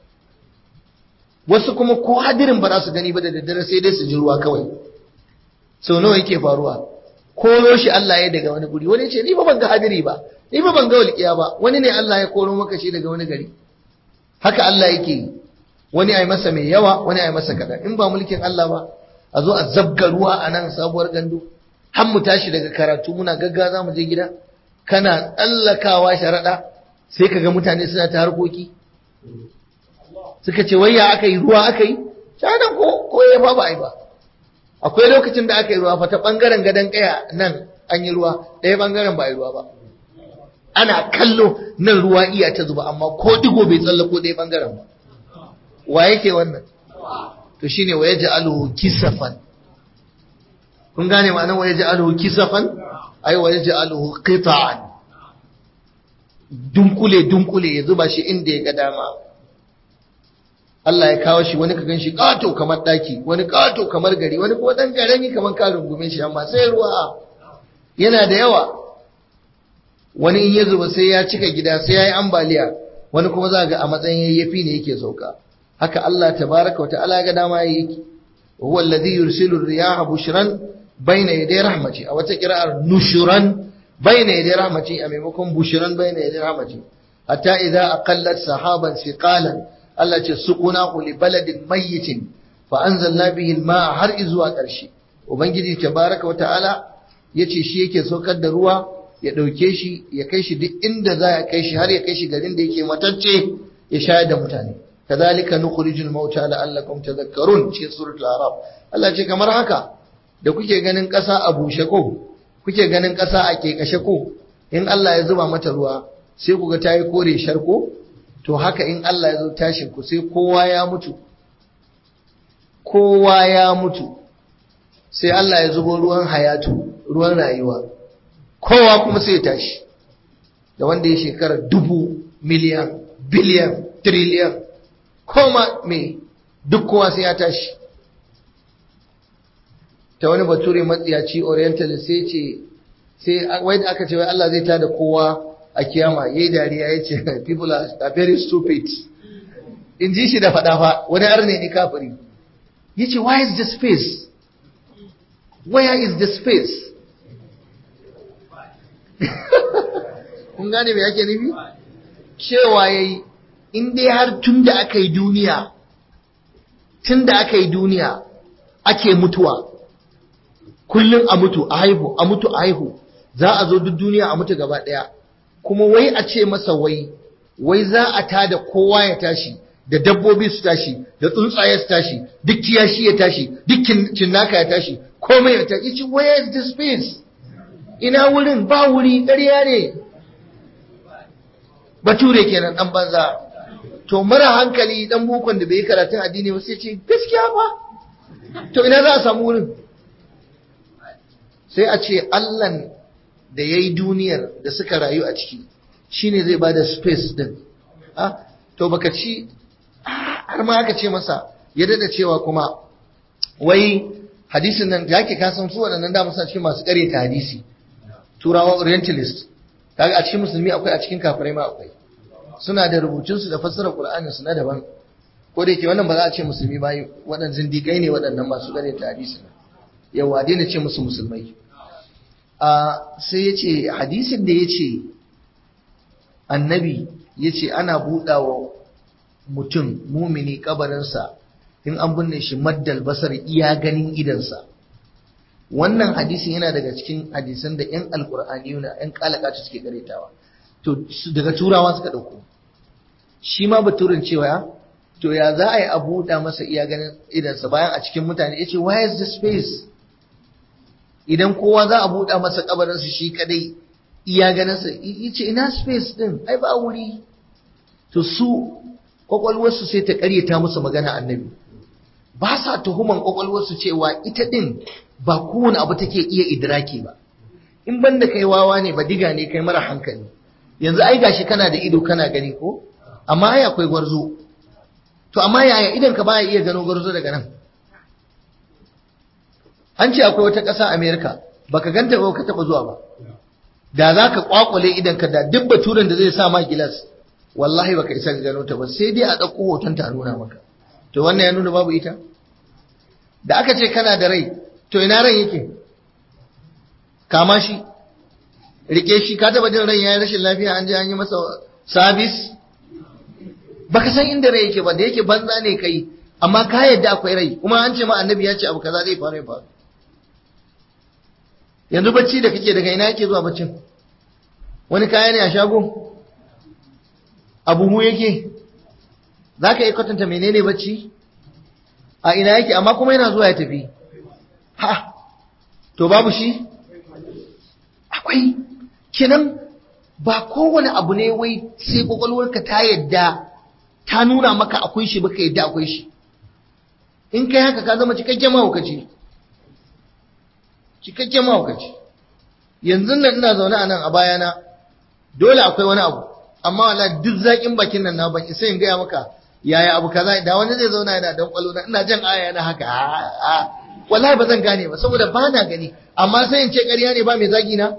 Speaker 1: wasu kuma ko hadirin ba za su gani ba da daddare sai dai su ji ruwa kawai sau nawa yake faruwa koro shi Allah ya daga wani guri wani ce ni ba ban ga hadiri ba ni ba ban ga walƙiya ba wani ne Allah ya koro maka shi daga wani gari haka Allah yake yi wani ai masa mai yawa wani ai masa kaɗan in ba mulkin Allah ba a zo a zabga ruwa a nan sabuwar gandu har mu tashi daga karatu muna gagga za mu je gida kana tsallakawa sharaɗa sai ka ga mutane suna ta harkoki suka ce wayya aka yi ruwa aka yi shaɗan ko ko ya ba ba ai ba akwai lokacin da aka yi ruwa fa ta ɓangaren gadon ƙaya nan an yi ruwa ɗaya ɓangaren ba a yi ruwa ba ana kallo nan ruwa iya ta zuba amma ko digo bai tsallako ɗaya ɓangaren ba wa yake wannan to shine wa yaj'aluhu kisafan kun gane ma'anar wa yaj'aluhu kisafan ai wa yaj'aluhu qita'an dunkule dunkule ya zuba shi inda ya ga dama Allah ya kawo shi wani ka ganshi kato kamar daki wani kato kamar gari wani kuma dan garami kamar ka rungume shi amma sai ruwa yana da yawa wani in ya zuba sai ya cika gida sai ya yi ambaliya wani kuma za ga a matsayin yayyafi ne yake sauka haka Allah tabaraka wata'ala ga dama yake huwa alladhi yursilu ar-riyaha bushran bayna yaday rahmati a wata qira'ar nushran bayna yaday rahmati a maimakon bushran bayna yaday rahmati hatta idza aqallat sahaban siqalan Allah ce suqunahu li baladin mayyitin fa anzalna bihi al-ma'a har izuwa ƙarshe ubangiji tabaraka wata'ala yace shi yake saukar da ruwa ya dauke shi ya kai shi duk inda za ya kai shi har ya kai shi garin da yake matacce ya shayar da mutane كذلك نخرج الموتى لعلكم تذكرون cikin suratul araf Allah ce kamar haka da kuke ganin ƙasa a bushe ko kuke ganin ƙasa a kekashe ko in Allah ya zuba mata ruwa sai ku ga tayi kore sharko to haka in Allah ya zo tashin ku sai kowa ya mutu kowa ya mutu sai Allah ya zubo ruwan hayatu ruwan rayuwa kowa kuma sai ya tashi da wanda ya shekara dubu miliyan biliyan triliyan koma me duk kowa sai ya tashi ta wani bature matsiyaci orientalist sai ce sai wai da aka ce wai Allah zai tada kowa a kiyama yayi dariya ya ce people are, are very stupid in ji shi da faɗa fa wani arne ne kafiri ya ce why is the space where is the space kun gane me yake nufi cewa yayi in dai har tun da aka yi duniya tun da aka yi duniya ake mutuwa kullum a mutu a haihu a mutu a haihu za a zo duk duniya a mutu gaba ɗaya kuma wai a ce masa wai wai za a tada kowa ya tashi da dabbobi su tashi da tsuntsaye su tashi duk kiyashi ya tashi duk cinnaka ya tashi komai ya tashi ce where is the space ina wurin ba wuri ƙarya ne bature kenan dan banza to mara hankali dan bukon da bai karatun addini ba sai ce gaskiya ba to ina za a samu wurin sai a ce Allahn da yayi duniyar da suka rayu a ciki shine zai bada space din ah to baka ci har ma aka ce masa ya dada cewa kuma wai hadisin nan da yake kasan su waɗannan da musa cikin masu ƙaryata hadisi turawa orientalist kaga a cikin musulmi akwai a cikin kafirai ma akwai suna da rubutunsu da fassarar Qur'anin su na daban ko da yake wannan ba za a ce musulmi ba waɗannan zindigai ne waɗannan masu gane ta hadisi yawa daina ce musu musulmai a sai ya ce hadisin da ya ce annabi ya ce ana buɗawa mutum mumini kabarinsa in an binne shi maddal basar iya ganin idansa wannan hadisin yana daga cikin hadisan da 'yan alkur'aniyuna 'yan kalakatu suke karetawa to daga turawa suka ɗauko shi ma baturin cewa to ya za a yi a buɗa masa iya ganin idansa bayan a cikin mutane ya ce why is the space idan kowa za a buɗa masa kabarinsa shi kadai iya ganinsa ya ce ina space din ai ba wuri to su kwakwalwarsu sai ta karyata musu magana annabi ba sa tuhuman kwakwalwarsu cewa ita din ba kowane abu take iya idraki ba in banda kai wawa ne ba diga ne kai mara hankali yanzu ai gashi kana da ido kana gani ko amma ai akwai gwarzo to amma yaya idan ka baya iya gano gwarzo daga nan an ce akwai wata ƙasa Amerika baka ganta ba ka taba zuwa ba da za ka kwakwale idan ka da duk baturen da zai sa ma gilas wallahi baka isa ka gano ta ba sai dai a ɗauko hoton ta a nuna maka to wannan ya nuna babu ita da aka ce kana da rai to ina ran yake kama shi rike shi ka taba jin ran yayi rashin lafiya an je an yi masa sabis baka san inda rai yake ba da yake banza ne kai amma ka yadda akwai rai kuma an ce ma annabi ya ce abu kaza zai faru ya faru yanzu bacci da kake daga ina yake zuwa baccin wani kaya ne a shago abubu yake za ka iya kwatanta menene bacci a ina yake amma kuma yana zuwa ya tafi ha to babu shi akwai kenan ba kowane abu ne wai sai kwakwalwarka ta yadda ta nuna maka akwai shi baka yadda akwai shi in kai haka ka zama cikakken mahaukaci cikakken mahaukaci yanzu nan ina zaune a nan a bayana dole akwai wani abu amma wala duk zaƙin bakin nan na ban isa in gaya maka yaya abu kaza da wani zai zauna yana dan kwalo na ina jan aya na haka a wallahi ba zan gane ba saboda ba na gani amma sai in ce ƙarya ne ba mai zagi na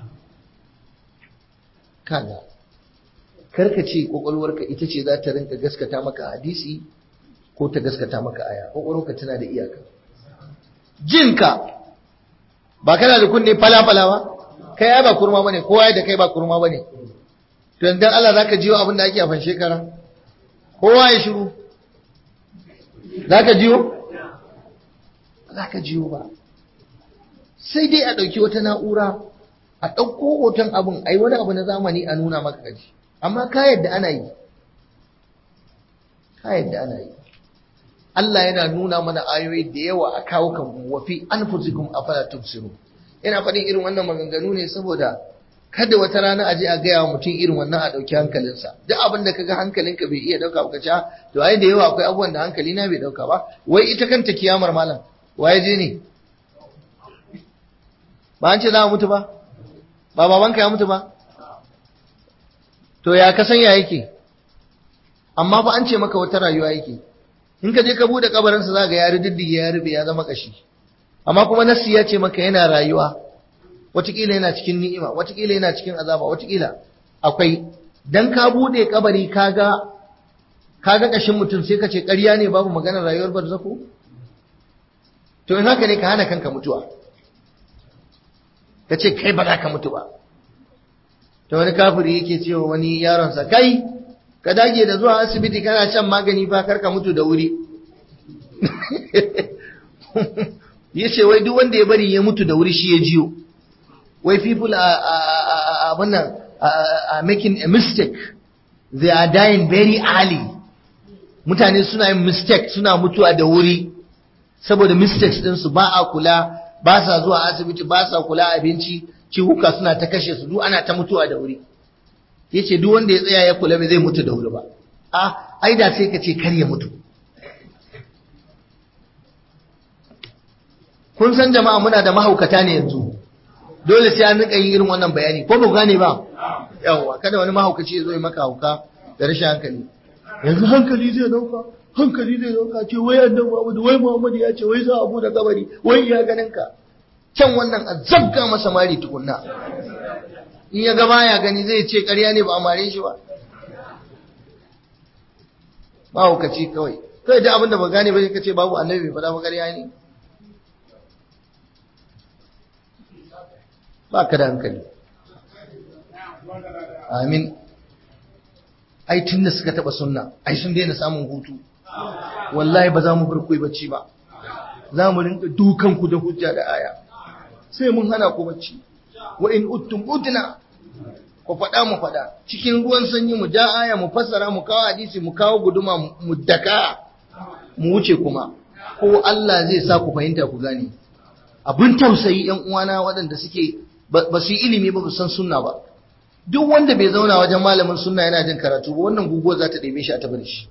Speaker 1: kaga karka ce kwakwalwarka ita ce za ta rinka gaskata maka hadisi ko ta gaskata maka aya kwakwalwarka tana da iyaka jinka ba kana da kunne fala-fala ba kai ai ba kurma bane kowa da kai ba kurma bane to dan Allah zaka jiyo abin da ake a fan shekara kowa ya shiru zaka jiyo zaka jiyo ba sai dai a dauki wata na'ura a dauko hoton abin ai wani abu na zamani a nuna maka kaji amma ka yadda ana yi ka yadda ana yi Allah yana nuna mana ayoyi da yawa a kawo kan wa fi anfusikum afala tubsirun ina faɗin irin wannan maganganu ne saboda kada wata rana a je a gaya wa mutum irin wannan a ɗauki hankalinsa duk abin da kaga hankalinka bai iya ɗauka ba ka to ai da yawa akwai abubuwan da hankali na bai ɗauka ba wai ita kanta kiyamar malam waye je ne ba an ce za a mutu ba ba babanka ya mutu ba to ya ka san ya yake amma fa an ce maka wata rayuwa yake in ka je ka bude kabarinsa za ga ya riddige ya rube ya zama kashi amma kuma nassi ya ce maka yana rayuwa watakila yana cikin ni'ima watakila yana cikin azaba watakila akwai dan ka bude kabari kaga kaga kashin mutum sai ka ce ƙarya ne babu maganar rayuwar barzako to in haka ne ka hana kanka mutuwa ka ce kai ba za ka mutu ba to wani kafiri yake cewa wani yaronsa kai ka dage da zuwa asibiti kana shan magani fa kar ka mutu da wuri ya ce wai duk wanda ya bari ya mutu da wuri shi ya jiyo wai people are, are, are making a mistake they are dying very early mutane suna yin mistake suna mutuwa da wuri saboda mistakes ɗinsu ba a kula ba sa zuwa asibiti ba sa kula abinci ciwuka suna ta kashe su duk ana ta mutuwa da wuri yace duk wanda ya tsaya ya kula bai zai mutu da wuri ba a ai da sai ka ce kar ya mutu kun san jama'a muna da mahaukata ne yanzu dole sai an rika yin irin wannan bayani ko ba gane ba yawa kada wani mahaukaci ya zo ya maka hauka da rashin hankali yanzu hankali zai dauka hankali zai dauka ce wai annabi Muhammad wai Muhammad ya ce wai za a bude kabari wai ya ganin ka can wannan a zabga masa mari tukunna in ya ga baya gani zai ce ƙarya ne ba a mare shi ba mahaukaci kawai kai da abin da ba gane ba ka ce babu annabi bai faɗa ba ƙarya ne ba ka da hankali amin ai tun da suka taɓa sunna ai sun daina samun hutu wallahi ba za mu bar kuyi bacci ba za mu rinka dukanku da hujja da aya sai mun hana ku bacci wa in uttum udna ku faɗa mu faɗa cikin ruwan sanyi mu ja aya mu fassara mu kawo hadisi mu kawo guduma mu daka mu wuce kuma ko Allah zai sa ku fahimta ku gane abin tausayi yan uwana waɗanda suke ba su yi ilimi ba san sunna ba duk wanda bai zauna wajen malamin sunna yana jin karatu ba wannan guguwa za ta ɗebe shi a tabar shi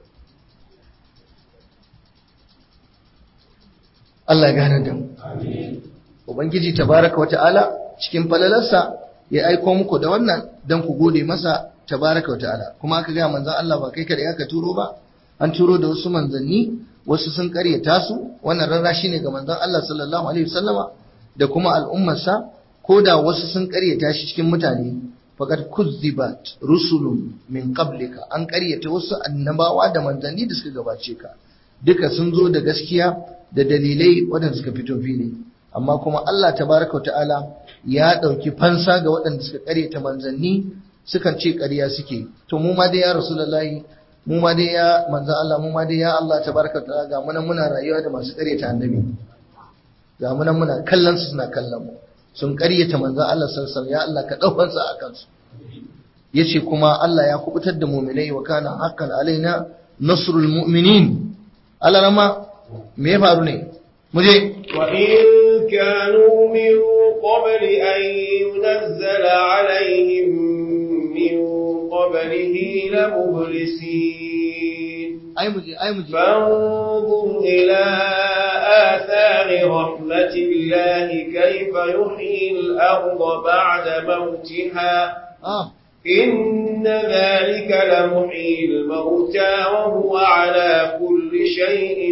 Speaker 1: Allah ya gane da mu ubangiji tabaraka wa ta'ala cikin falalarsa ya aiko muku da wannan dan ku gode masa tabaraka wa ta'ala kuma aka ga manzon Allah ba kai kada aka turo ba an turo da wasu manzanni wasu sun karyata su wannan rarrashi ne ga manzon Allah sallallahu alaihi wasallama da kuma al'ummarsa ko da wasu sun karyata shi cikin mutane faqad kuzzibat rusulun min qablika an karyata wasu annabawa da manzanni da suka gabace ka duka sun zo da gaskiya da dalilai waɗanda suka fito fili amma kuma Allah tabaraka wa ta'ala ya ɗauki fansa ga waɗanda suka karyata manzanni sukan ce ƙarya suke to mu ma dai ya rasulullahi mu ma dai ya manzo Allah mu ma dai ya Allah tabaraka ta'ala ga mu nan muna rayuwa da masu ƙaryata annabi ga mu nan muna kallon su suna kallon mu sun ƙaryata manzo Allah sallallahu alaihi ya Allah ka daukar sa a kansu yace kuma Allah ya kubutar da mu'minai wa kana haqqan alaina nasrul mu'minin Allah rama me ya faru ne mu je
Speaker 2: wa in kanu min qabli an yunzala alaihim min qablihi la mublisin
Speaker 1: ai mu je ai mu je
Speaker 2: فانظر إلى آثار رحمة الله كيف يحيي الأرض بعد موتها
Speaker 1: ah
Speaker 2: إن ذلك لمحيي الموتى وهو على كل شيء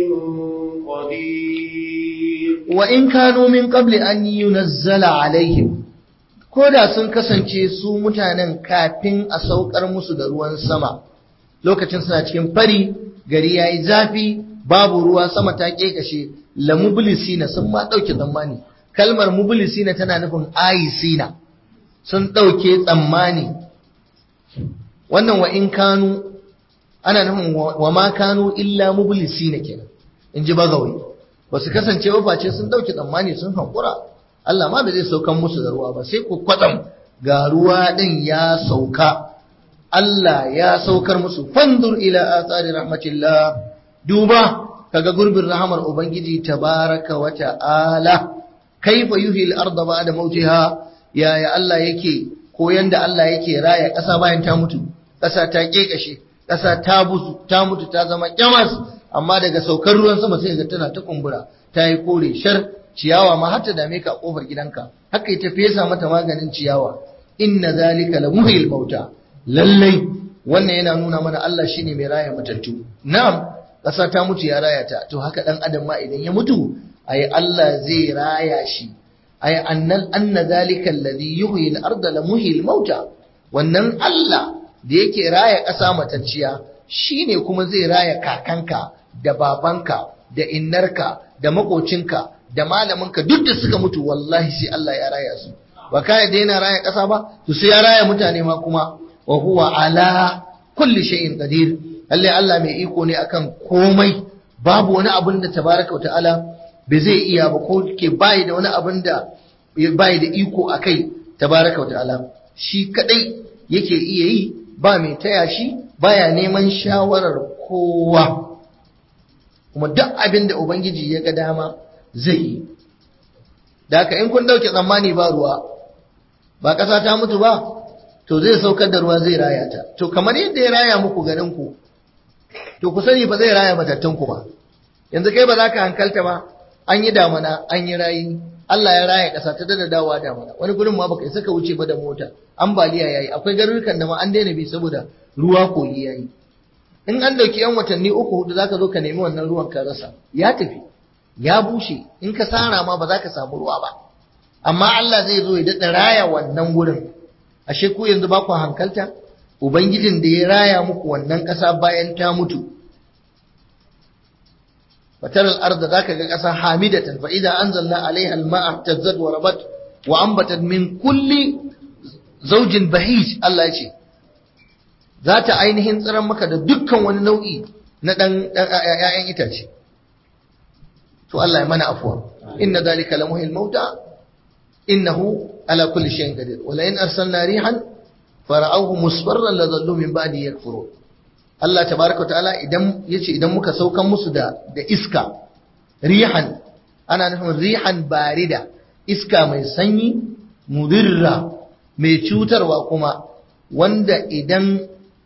Speaker 2: قدير
Speaker 1: wa in kanu min qabli an yunazzala alaihim ko da sun kasance su mutanen kafin a saukar musu da ruwan sama lokacin suna cikin fari gari yayi zafi babu ruwa sama ta kekashe la mublisina sun ma dauke tsammani kalmar mublisina tana nufin ayisina sun dauke tsammani wannan wa in kanu ana nufin wa ma kanu illa mublisina kenan in ji bagawai ba su kasance ba face sun dauke tsammani sun hankura Allah ma da zai saukan musu da ruwa ba sai ku kwatsam ga ruwa din ya sauka Allah ya saukar musu fandur ila athari rahmatillah duba kaga gurbin rahamar ubangiji tabaraka wa ta'ala kaifa yuhi al-ardha ba'da mautiha yaya Allah yake ko yanda Allah yake raya ƙasa bayan ta mutu ƙasa ta kekashe ƙasa ta busu ta mutu ta zama kyamas amma daga saukar ruwan sama sai ga tana ta kumbura ta yi kore shar ciyawa ma har ta dame ka a kofar gidanka haka ita fesa mata maganin ciyawa inna zalika la muhyil mauta lallai wannan yana nuna mana Allah shine mai raya matattu na'am ƙasa ta mutu ya raya ta to haka dan adam ma idan ya mutu ai Allah zai raya shi ai annal anna zalika alladhi yuhyi al-ardha la muhyil mauta wannan Allah da yake raya ƙasa matacciya shine kuma zai raya kakanka da babanka da innarka da makocinka da malaminka duk da suka mutu wallahi sai Allah ya raya su ba kai da yana raya ƙasa ba to sai ya raya mutane ma kuma wa huwa ala kulli shay'in qadir lalle Allah mai iko ne akan komai babu wani abin da tabaraka wa ta'ala bai zai iya ba ko ke bai da wani abin da bai da iko akai tabaraka wa ta'ala shi kadai yake iya yi ba mai taya shi baya neman shawarar kowa kuma duk abin da ubangiji ya ga dama zai yi da haka in kun dauke tsammani ba ruwa ba ƙasa ta mutu ba to zai saukar da ruwa zai raya ta to kamar yadda ya raya muku garin ku to ku sani ba zai raya matattun ku ba yanzu kai ba za ka hankalta ba an yi damana an yi rayi Allah ya raya ƙasa ta dada dawowa damana wani gurin ma baka isa ka wuce ba da mota ambaliya yayi akwai garurukan da ma an daina bi saboda ruwa koyi yayi in an dauki yan watanni uku hudu zaka zo ka nemi wannan ruwan ka rasa ya tafi ya bushe in ka sara ma ba za ka samu ruwa ba amma Allah zai zo ya daɗa raya wannan gurin ashe ku yanzu ba ku hankalta ubangijin da ya raya muku wannan ƙasa bayan ta mutu fatar al'arda za ka ga ƙasa hamidatan fa idan anzalna alaiha al-ma'a tazzad wa rabat wa ambatat min kulli zaujin bahij Allah ya ce za ta ainihin tsiran maka da dukkan wani nau'i na ɗan ‘ya'yan itace. To Allah ya mana afuwa, inna zalika la muhil mauta, innahu ala kulli shayin qadir. Wala in arsalna rihan fara'ahu musfarran la zallu min ba'di yakfurun Allah tabaraka ta'ala idan yace idan muka saukan musu da da iska rihan ana nufin rihan barida iska mai sanyi mudirra mai cutarwa kuma wanda idan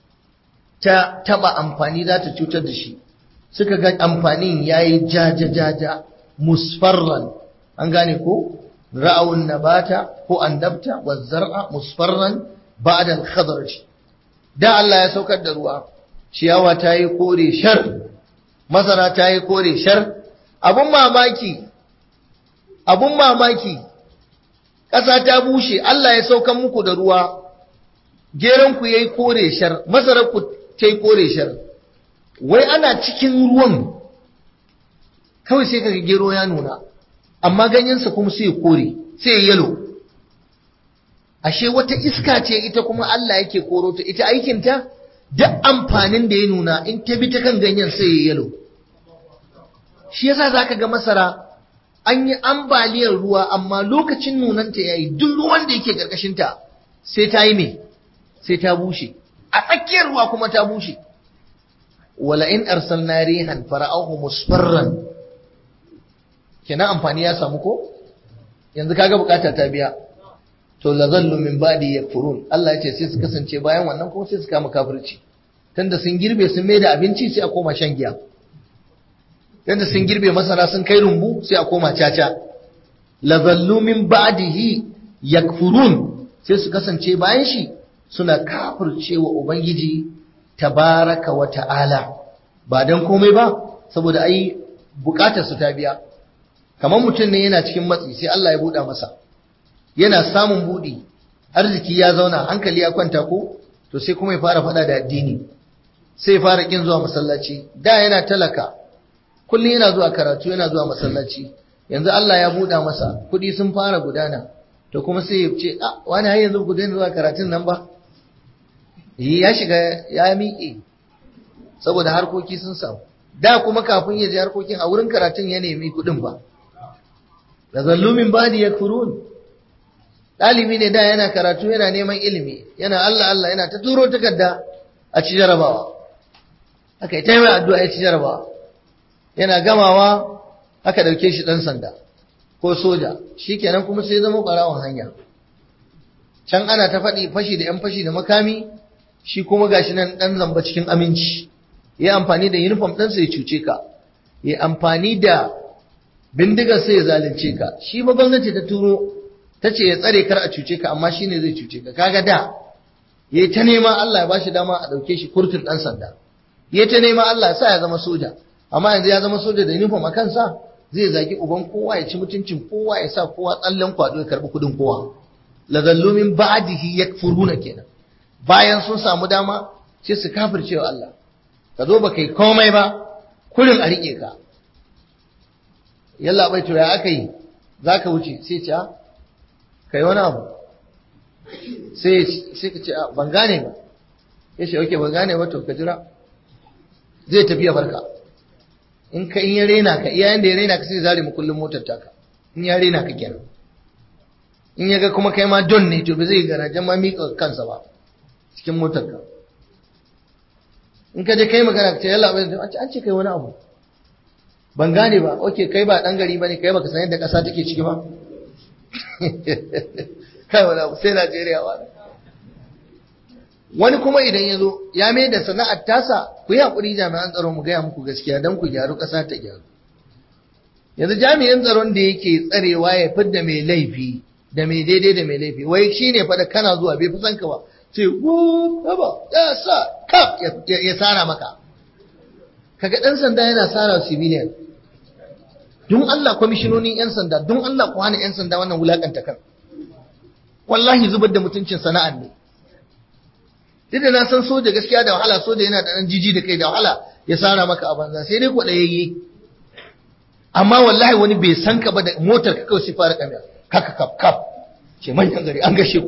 Speaker 1: ta taba amfani za ta cutar da shi suka ga amfanin yayi jaja jaja musfarran an gane ko ra'awun nabata ko andabta wa zar'a musfarran ba'da al-khadraj da Allah ya saukar da ruwa ciyawa ta yi kore shar masara ta yi kore shar abun mamaki abun mamaki ƙasa ta bushe Allah ya saukan muku da ruwa geranku ya yi kore shar masararku ta yi kore shar wai ana cikin ruwan kawai sai kaga gero ya nuna amma ganyensa kuma sai ya kore sai ya yalo ashe wata iska ce ita kuma Allah yake koro ta ita aikinta duk amfanin da ya nuna in ta bi ta kan ganyen sai ya yalo shi yasa zaka ga masara an yi ambaliyar ruwa amma lokacin nunanta yayi duk ruwan da yake karkashin ta sai ta yi me sai ta bushe a tsakiyar ruwa kuma ta bushe wala in arsalna rihan fara'ahu musfarran kenan amfani ya samu ko yanzu kaga bukata ta biya to la zallu min ba'di yakfurun Allah ya ce sai su kasance bayan wannan kuma sai su kama kafirci tunda sun girbe sun mai da abinci sai a koma shan giya tunda sun girbe masara sun kai rumbu sai a koma caca la zallu min ba'dihi yakfurun sai su kasance bayan shi suna kafircewa ubangiji tabaraka wa ta'ala ba dan komai ba saboda ai bukatar su ta biya kamar mutum ne yana cikin matsi sai Allah ya buɗa masa yana samun buɗi arziki ya zauna hankali ya kwanta ko to sai kuma ya fara faɗa da addini sai ya fara kin zuwa masallaci da yana talaka kullum yana zuwa karatu yana zuwa masallaci yanzu Allah ya buɗa masa kuɗi sun fara gudana to kuma sai ya ce a wani har yanzu ku daina zuwa karatun nan ba ya shiga ya miƙe saboda harkoki sun samu da kuma kafin ya je harkokin a wurin karatun ya nemi kuɗin ba da zallumin badi ya kurun ɗalibi ne da yana karatu yana neman ilimi yana Allah Allah yana ta turo takarda a ci jarabawa aka yi taimai addu'a ya ci jarabawa yana gamawa aka ɗauke shi ɗan sanda ko soja shi kenan kuma sai zama ɓarawon hanya can ana ta faɗi fashi da ‘yan fashi da makami shi kuma gashi nan ɗan zamba cikin aminci ya amfani da uniform ɗansa ya cuce ka ya amfani da bindigar sai ya zalunce ka shi ba gwamnati ta turo ta ce ya tsare kar a cuce ka amma shi ne zai cuce ka kaga da ya ta nema Allah ya bashi dama a ɗauke shi kurtun ɗan sanda ya ta nema Allah ya sa ya zama soja amma yanzu ya zama soja da uniform a kansa zai zagi uban kowa ya ci mutuncin kowa ya sa kowa tsallen kwado ya karɓi kuɗin kowa la zallumin ba'dihi yakfuruna kenan bayan sun samu dama sai su kafirce wa Allah ka zo ba kai komai ba kurin a riƙe ka yalla bai to ya aka yi za ka wuce sai ce ka yi wani abu sai ka ce ban gane ba ya ce oke ban gane ba to ka jira zai tafi ya barka in ka in ya rena ka iya yanda ya rena ka sai zare mu kullum motar taka in ya rena ka kenan in ya ga kuma kai ma don ne to ba zai garajen ma miƙa kansa ba cikin motar ka in ka je kai magana ka ce yalla bai an ce kai wani abu ban gane ba oke kai ba dan gari bane kai baka san yadda kasa take ciki ba kai wala sai Najeriya wa wani kuma idan ya zo ya mai da sana'ar tasa ku yi hakuri jami'an tsaro mu gaya muku gaskiya don ku gyaru kasa ta gyaru yanzu jami'in tsaron da yake tsarewa ya fidda mai laifi da mai daidai da mai laifi wai shine fa da kana zuwa bai fi san ka ba sai wu haba ya sa kaf ya sara maka kaga dan sanda yana sara civilian don Allah kwamishinonin 'yan sanda don Allah ku hana 'yan sanda wannan wulakanta kan wallahi zubar da mutuncin sana'ar ne duk da na san soja gaskiya da wahala soja yana da ɗan jiji da kai da wahala ya sara maka a banza sai dai kwaɗayayye amma wallahi wani bai san ka ba da motar ka kawai sai fara kamya kaka kaf kaf ce manyan gari an gashe ku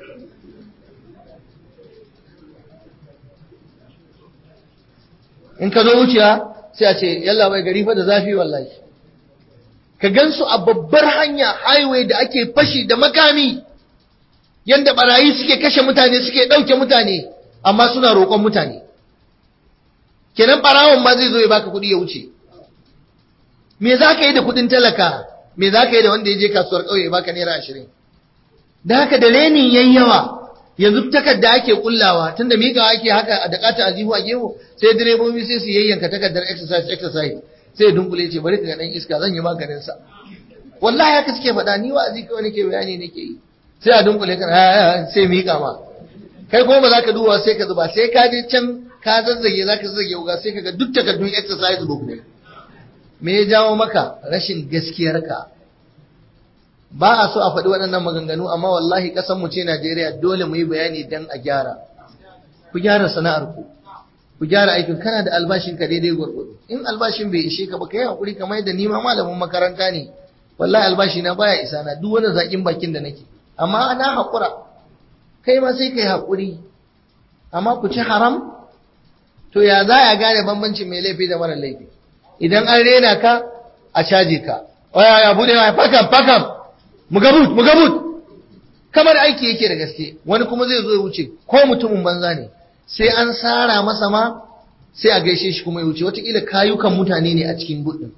Speaker 1: in ka zo wuciya sai a ce yalla bai gari fa da zafi wallahi ka gansu a babbar hanya highway da ake fashi da makami yanda barayi suke kashe mutane suke ɗauke mutane amma suna roƙon mutane kenan barawon ma zai zo ya baka kuɗi ya wuce me za ka yi da kuɗin talaka me za ka yi da wanda ya je kasuwar ƙauye ya baka naira ashirin da haka da renin yayi yawa yanzu takarda ake kullawa tunda miƙawa ake haka da kata aljihu a gehu sai direbobi sai su yayyanka takardar exercise exercise sai dunkule ce bari ka ga dan iska zan yi maganin sa wallahi haka suke faɗa ni wa'azi kawai nake bayani nake yi sai a dunkule ka sai miƙa ma kai kuma ba za ka duba sai ka zuba sai ka je can ka zazzage za ka zazzage wuga sai ka ga duk takardun exercise book ne me ya jawo maka rashin gaskiyarka ba a so a faɗi waɗannan maganganu amma wallahi ƙasarmu ce Najeriya dole mu yi bayani don a gyara ku gyara sana'ar ku ku gyara aikin kana da albashin ka daidai gwargwado in albashin bai ishe ka ba kai hakuri kamar yadda ni ma malamin makaranta ne wallahi albashi na baya isa na duk wani zakin bakin da nake amma ana hakura kai ma sai kai hakuri amma ku ci haram to ya za a gane bambancin mai laifi da mara laifi idan an rena ka a caje ka waya ya bude waya fakam fakam mugabut mugabut kamar aiki yake da gaske wani kuma zai zo ya wuce ko mutumin banza ne sai an sara masa ma sai a gaishe shi kuma ya wuce watakila kayukan mutane ne a cikin gudun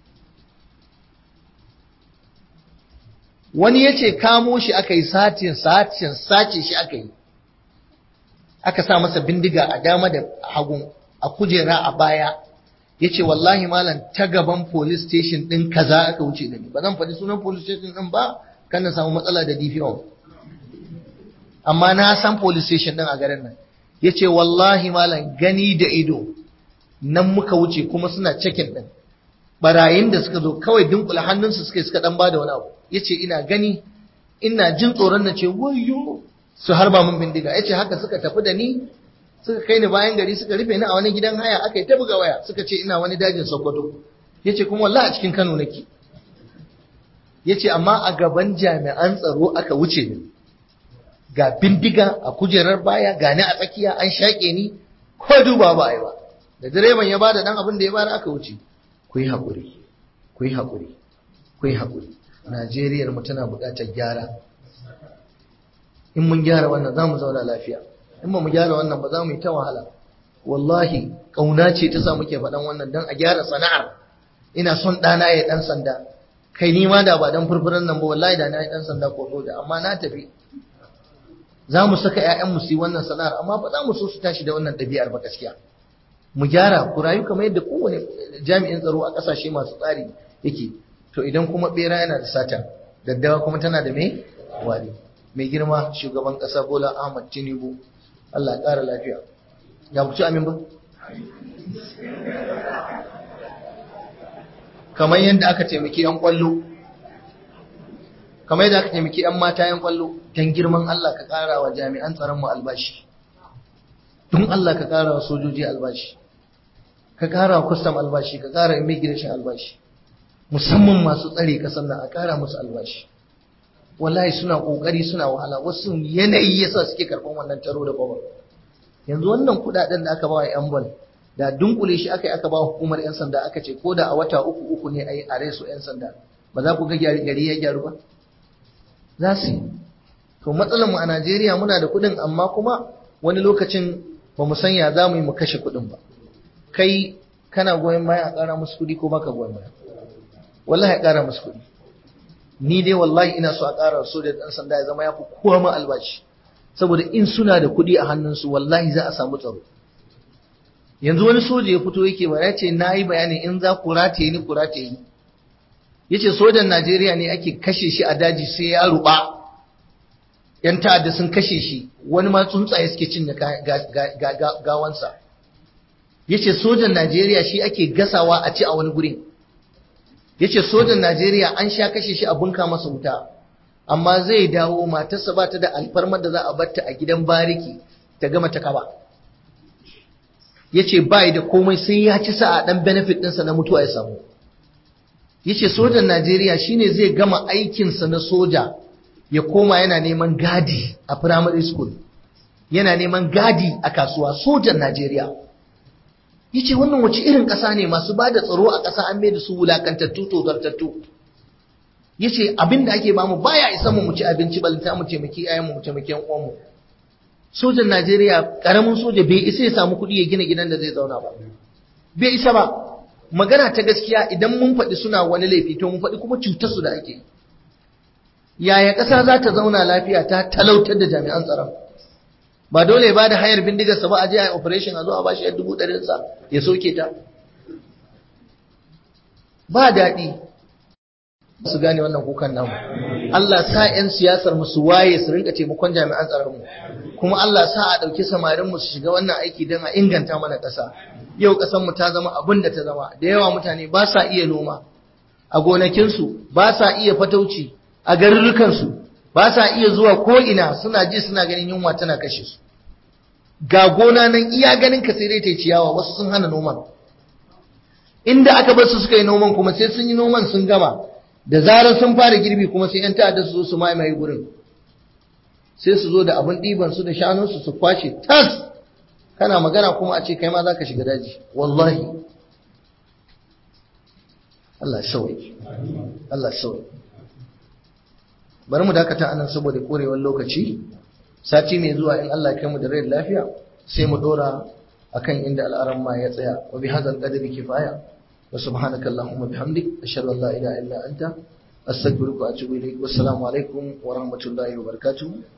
Speaker 1: wani ya ce kamo shi aka yi satin satin sace shi aka yi aka sa masa bindiga a dama da hagun a kujera a baya ya ce wallahi malam ta gaban police station ɗin kaza aka wuce da ni ba zan faɗi sunan police station ɗin ba kan na samu matsala da DPO amma na san police station ɗin a garin nan ya ce wallahi malam gani da ido nan muka wuce kuma suna cikin ɗin barayin da suka zo kawai dunkula hannunsu suka suka ɗan ba da wani abu ya ce ina gani ina jin tsoron na ce wayo su harba min bindiga ya ce haka suka tafi da ni suka kai ni bayan gari suka rufe ni a wani gidan haya aka yi ta buga waya suka ce ina wani dajin sokoto ya ce kuma wallahi a cikin kano nake ya ce amma a gaban jami'an tsaro aka wuce ni ga bindiga a kujerar baya ga ni a tsakiya an shaƙe ni ko duba ba a yi ba da direban ya bada dan abin da ya bada aka wuce ku yi haƙuri ku yi haƙuri ku yi haƙuri najeriyar mu tana buƙatar gyara in mun gyara wannan za mu zauna lafiya in ba mu gyara wannan ba za mu yi ta wahala wallahi ƙauna ce ta sa muke faɗan wannan don a gyara sana'ar ina son ɗana ya ɗan sanda kai ni ma da ba dan furfuran nan ba wallahi da na yi ɗan sanda ko soja amma na tafi za mu saka ‘ya'yanmu su yi wannan sana'ar amma ba za mu so su tashi da wannan ɗabi'ar ba gaskiya mu gyara ku rayu kamar yadda kowane jami'in tsaro a ƙasashe masu tsari yake to idan kuma ɓera yana da sata daddawa kuma tana da me wari mai girma shugaban ƙasa bola ahmad tinubu allah ƙara lafiya ya ku ci amin ba kamar yadda aka taimaki 'yan kwallo kamar yadda aka taimaki 'yan mata 'yan kwallo don girman Allah ka ƙara wa jami'an tsaron mu albashi don Allah ka ƙara wa sojoji albashi ka ƙara wa kustam albashi ka ƙara immigration albashi musamman masu tsare ƙasar nan a ƙara musu albashi wallahi suna ƙoƙari suna wahala wasu yanayi yasa suke karɓan wannan taro da babar yanzu wannan kuɗaɗen da aka ba wa 'yan bal da dunkule shi aka yi aka ba hukumar 'yan sanda aka ce ko da a wata uku uku ne a yi a reso 'yan sanda ba za ku ga gari ya gyaru ba za su yi to matsalar mu a Najeriya muna da kuɗin amma kuma wani lokacin ba mu san ya za mu yi mu kashe kuɗin ba kai kana goyon baya a ƙara musu kuɗi ko baka goyon baya wallahi a ƙara musu kuɗi ni dai wallahi ina so a ƙara soja da ɗan sanda ya zama ya fi kowa ma albashi saboda in suna da kuɗi a hannunsu wallahi za a samu tsaro yanzu wani soja ya fito yake ba ya ce na yi bayanin in za ku rataye ni ku rataye ni ya ce sojan najeriya ne ake kashe shi a daji sai ya ruɓa yan ta'adda sun kashe shi wani ma tsuntsaye suke cinye gawansa ya ce sojan najeriya shi ake gasawa a ci a wani gurin ya ce sojan najeriya an sha kashe shi a bunka masa wuta amma zai dawo matarsa ba ta da alfarmar da za a batta a gidan bariki ta gama ta kaba ya ce bai da komai sai ya ci sa a ɗan benefit ɗinsa na mutuwa ya samu ya ce sojan najeriya shine zai gama aikinsa na soja ya koma yana neman gadi a primary school yana neman gadi a kasuwa sojan najeriya ya ce wannan wace irin ƙasa ne masu ba da tsaro a ƙasa an mai da su wulakantattu tozartattu yace abin da ake bamu baya isa mu ci abinci balanta mu taimaki iyayenmu mu taimaki yan uwanmu sojan Najeriya karamin soja bai isa ya samu kuɗi ya gina gidan da zai zauna ba bai isa ba magana ta gaskiya idan mun faɗi suna wani laifi to mun faɗi kuma cutar su da ake yaya ƙasa za ta zauna lafiya ta talautar da jami'an tsaron ba dole ba da hayar bindigarsa ba a je a operation a zo a bashi yar dubu ɗarinsa ya soke ta ba daɗi su gane wannan kukan namu Allah sa 'yan siyasar mu su waye su rinka taimakon jami'an tsaron mu kuma Allah sa a ɗauki samarin mu su shiga wannan aiki don a inganta mana ƙasa yau ƙasar mu ta zama abin da ta zama da yawa mutane ba sa iya noma a gonakinsu ba sa iya fatauci a garurrukansu ba sa iya zuwa ko ina suna ji suna ganin yunwa tana kashe su ga gona nan iya ganin ka sai dai ta ciyawa wasu sun hana noman inda aka bar su suka yi noman kuma sai sun yi noman sun gama da zarar sun fara girbi kuma sai 'yan ta'adda su zo su maimaye gurin sai su zo da abin ɗiban su da shanunsu su kwashe tas kana magana kuma a ce kai ma za ka shiga daji wallahi Allah sauyi Allah sauyi bari mu dakata anan saboda korewar lokaci sati mai zuwa in Allah kai mu da rai lafiya sai mu dora akan inda al'aran ma ya tsaya wa bi hadzal qadri kifaya wa subhanaka allahumma bihamdik ashhadu an la ilaha illa anta astaghfiruka wa atubu ilaik wassalamu alaikum wa rahmatullahi wa barakatuh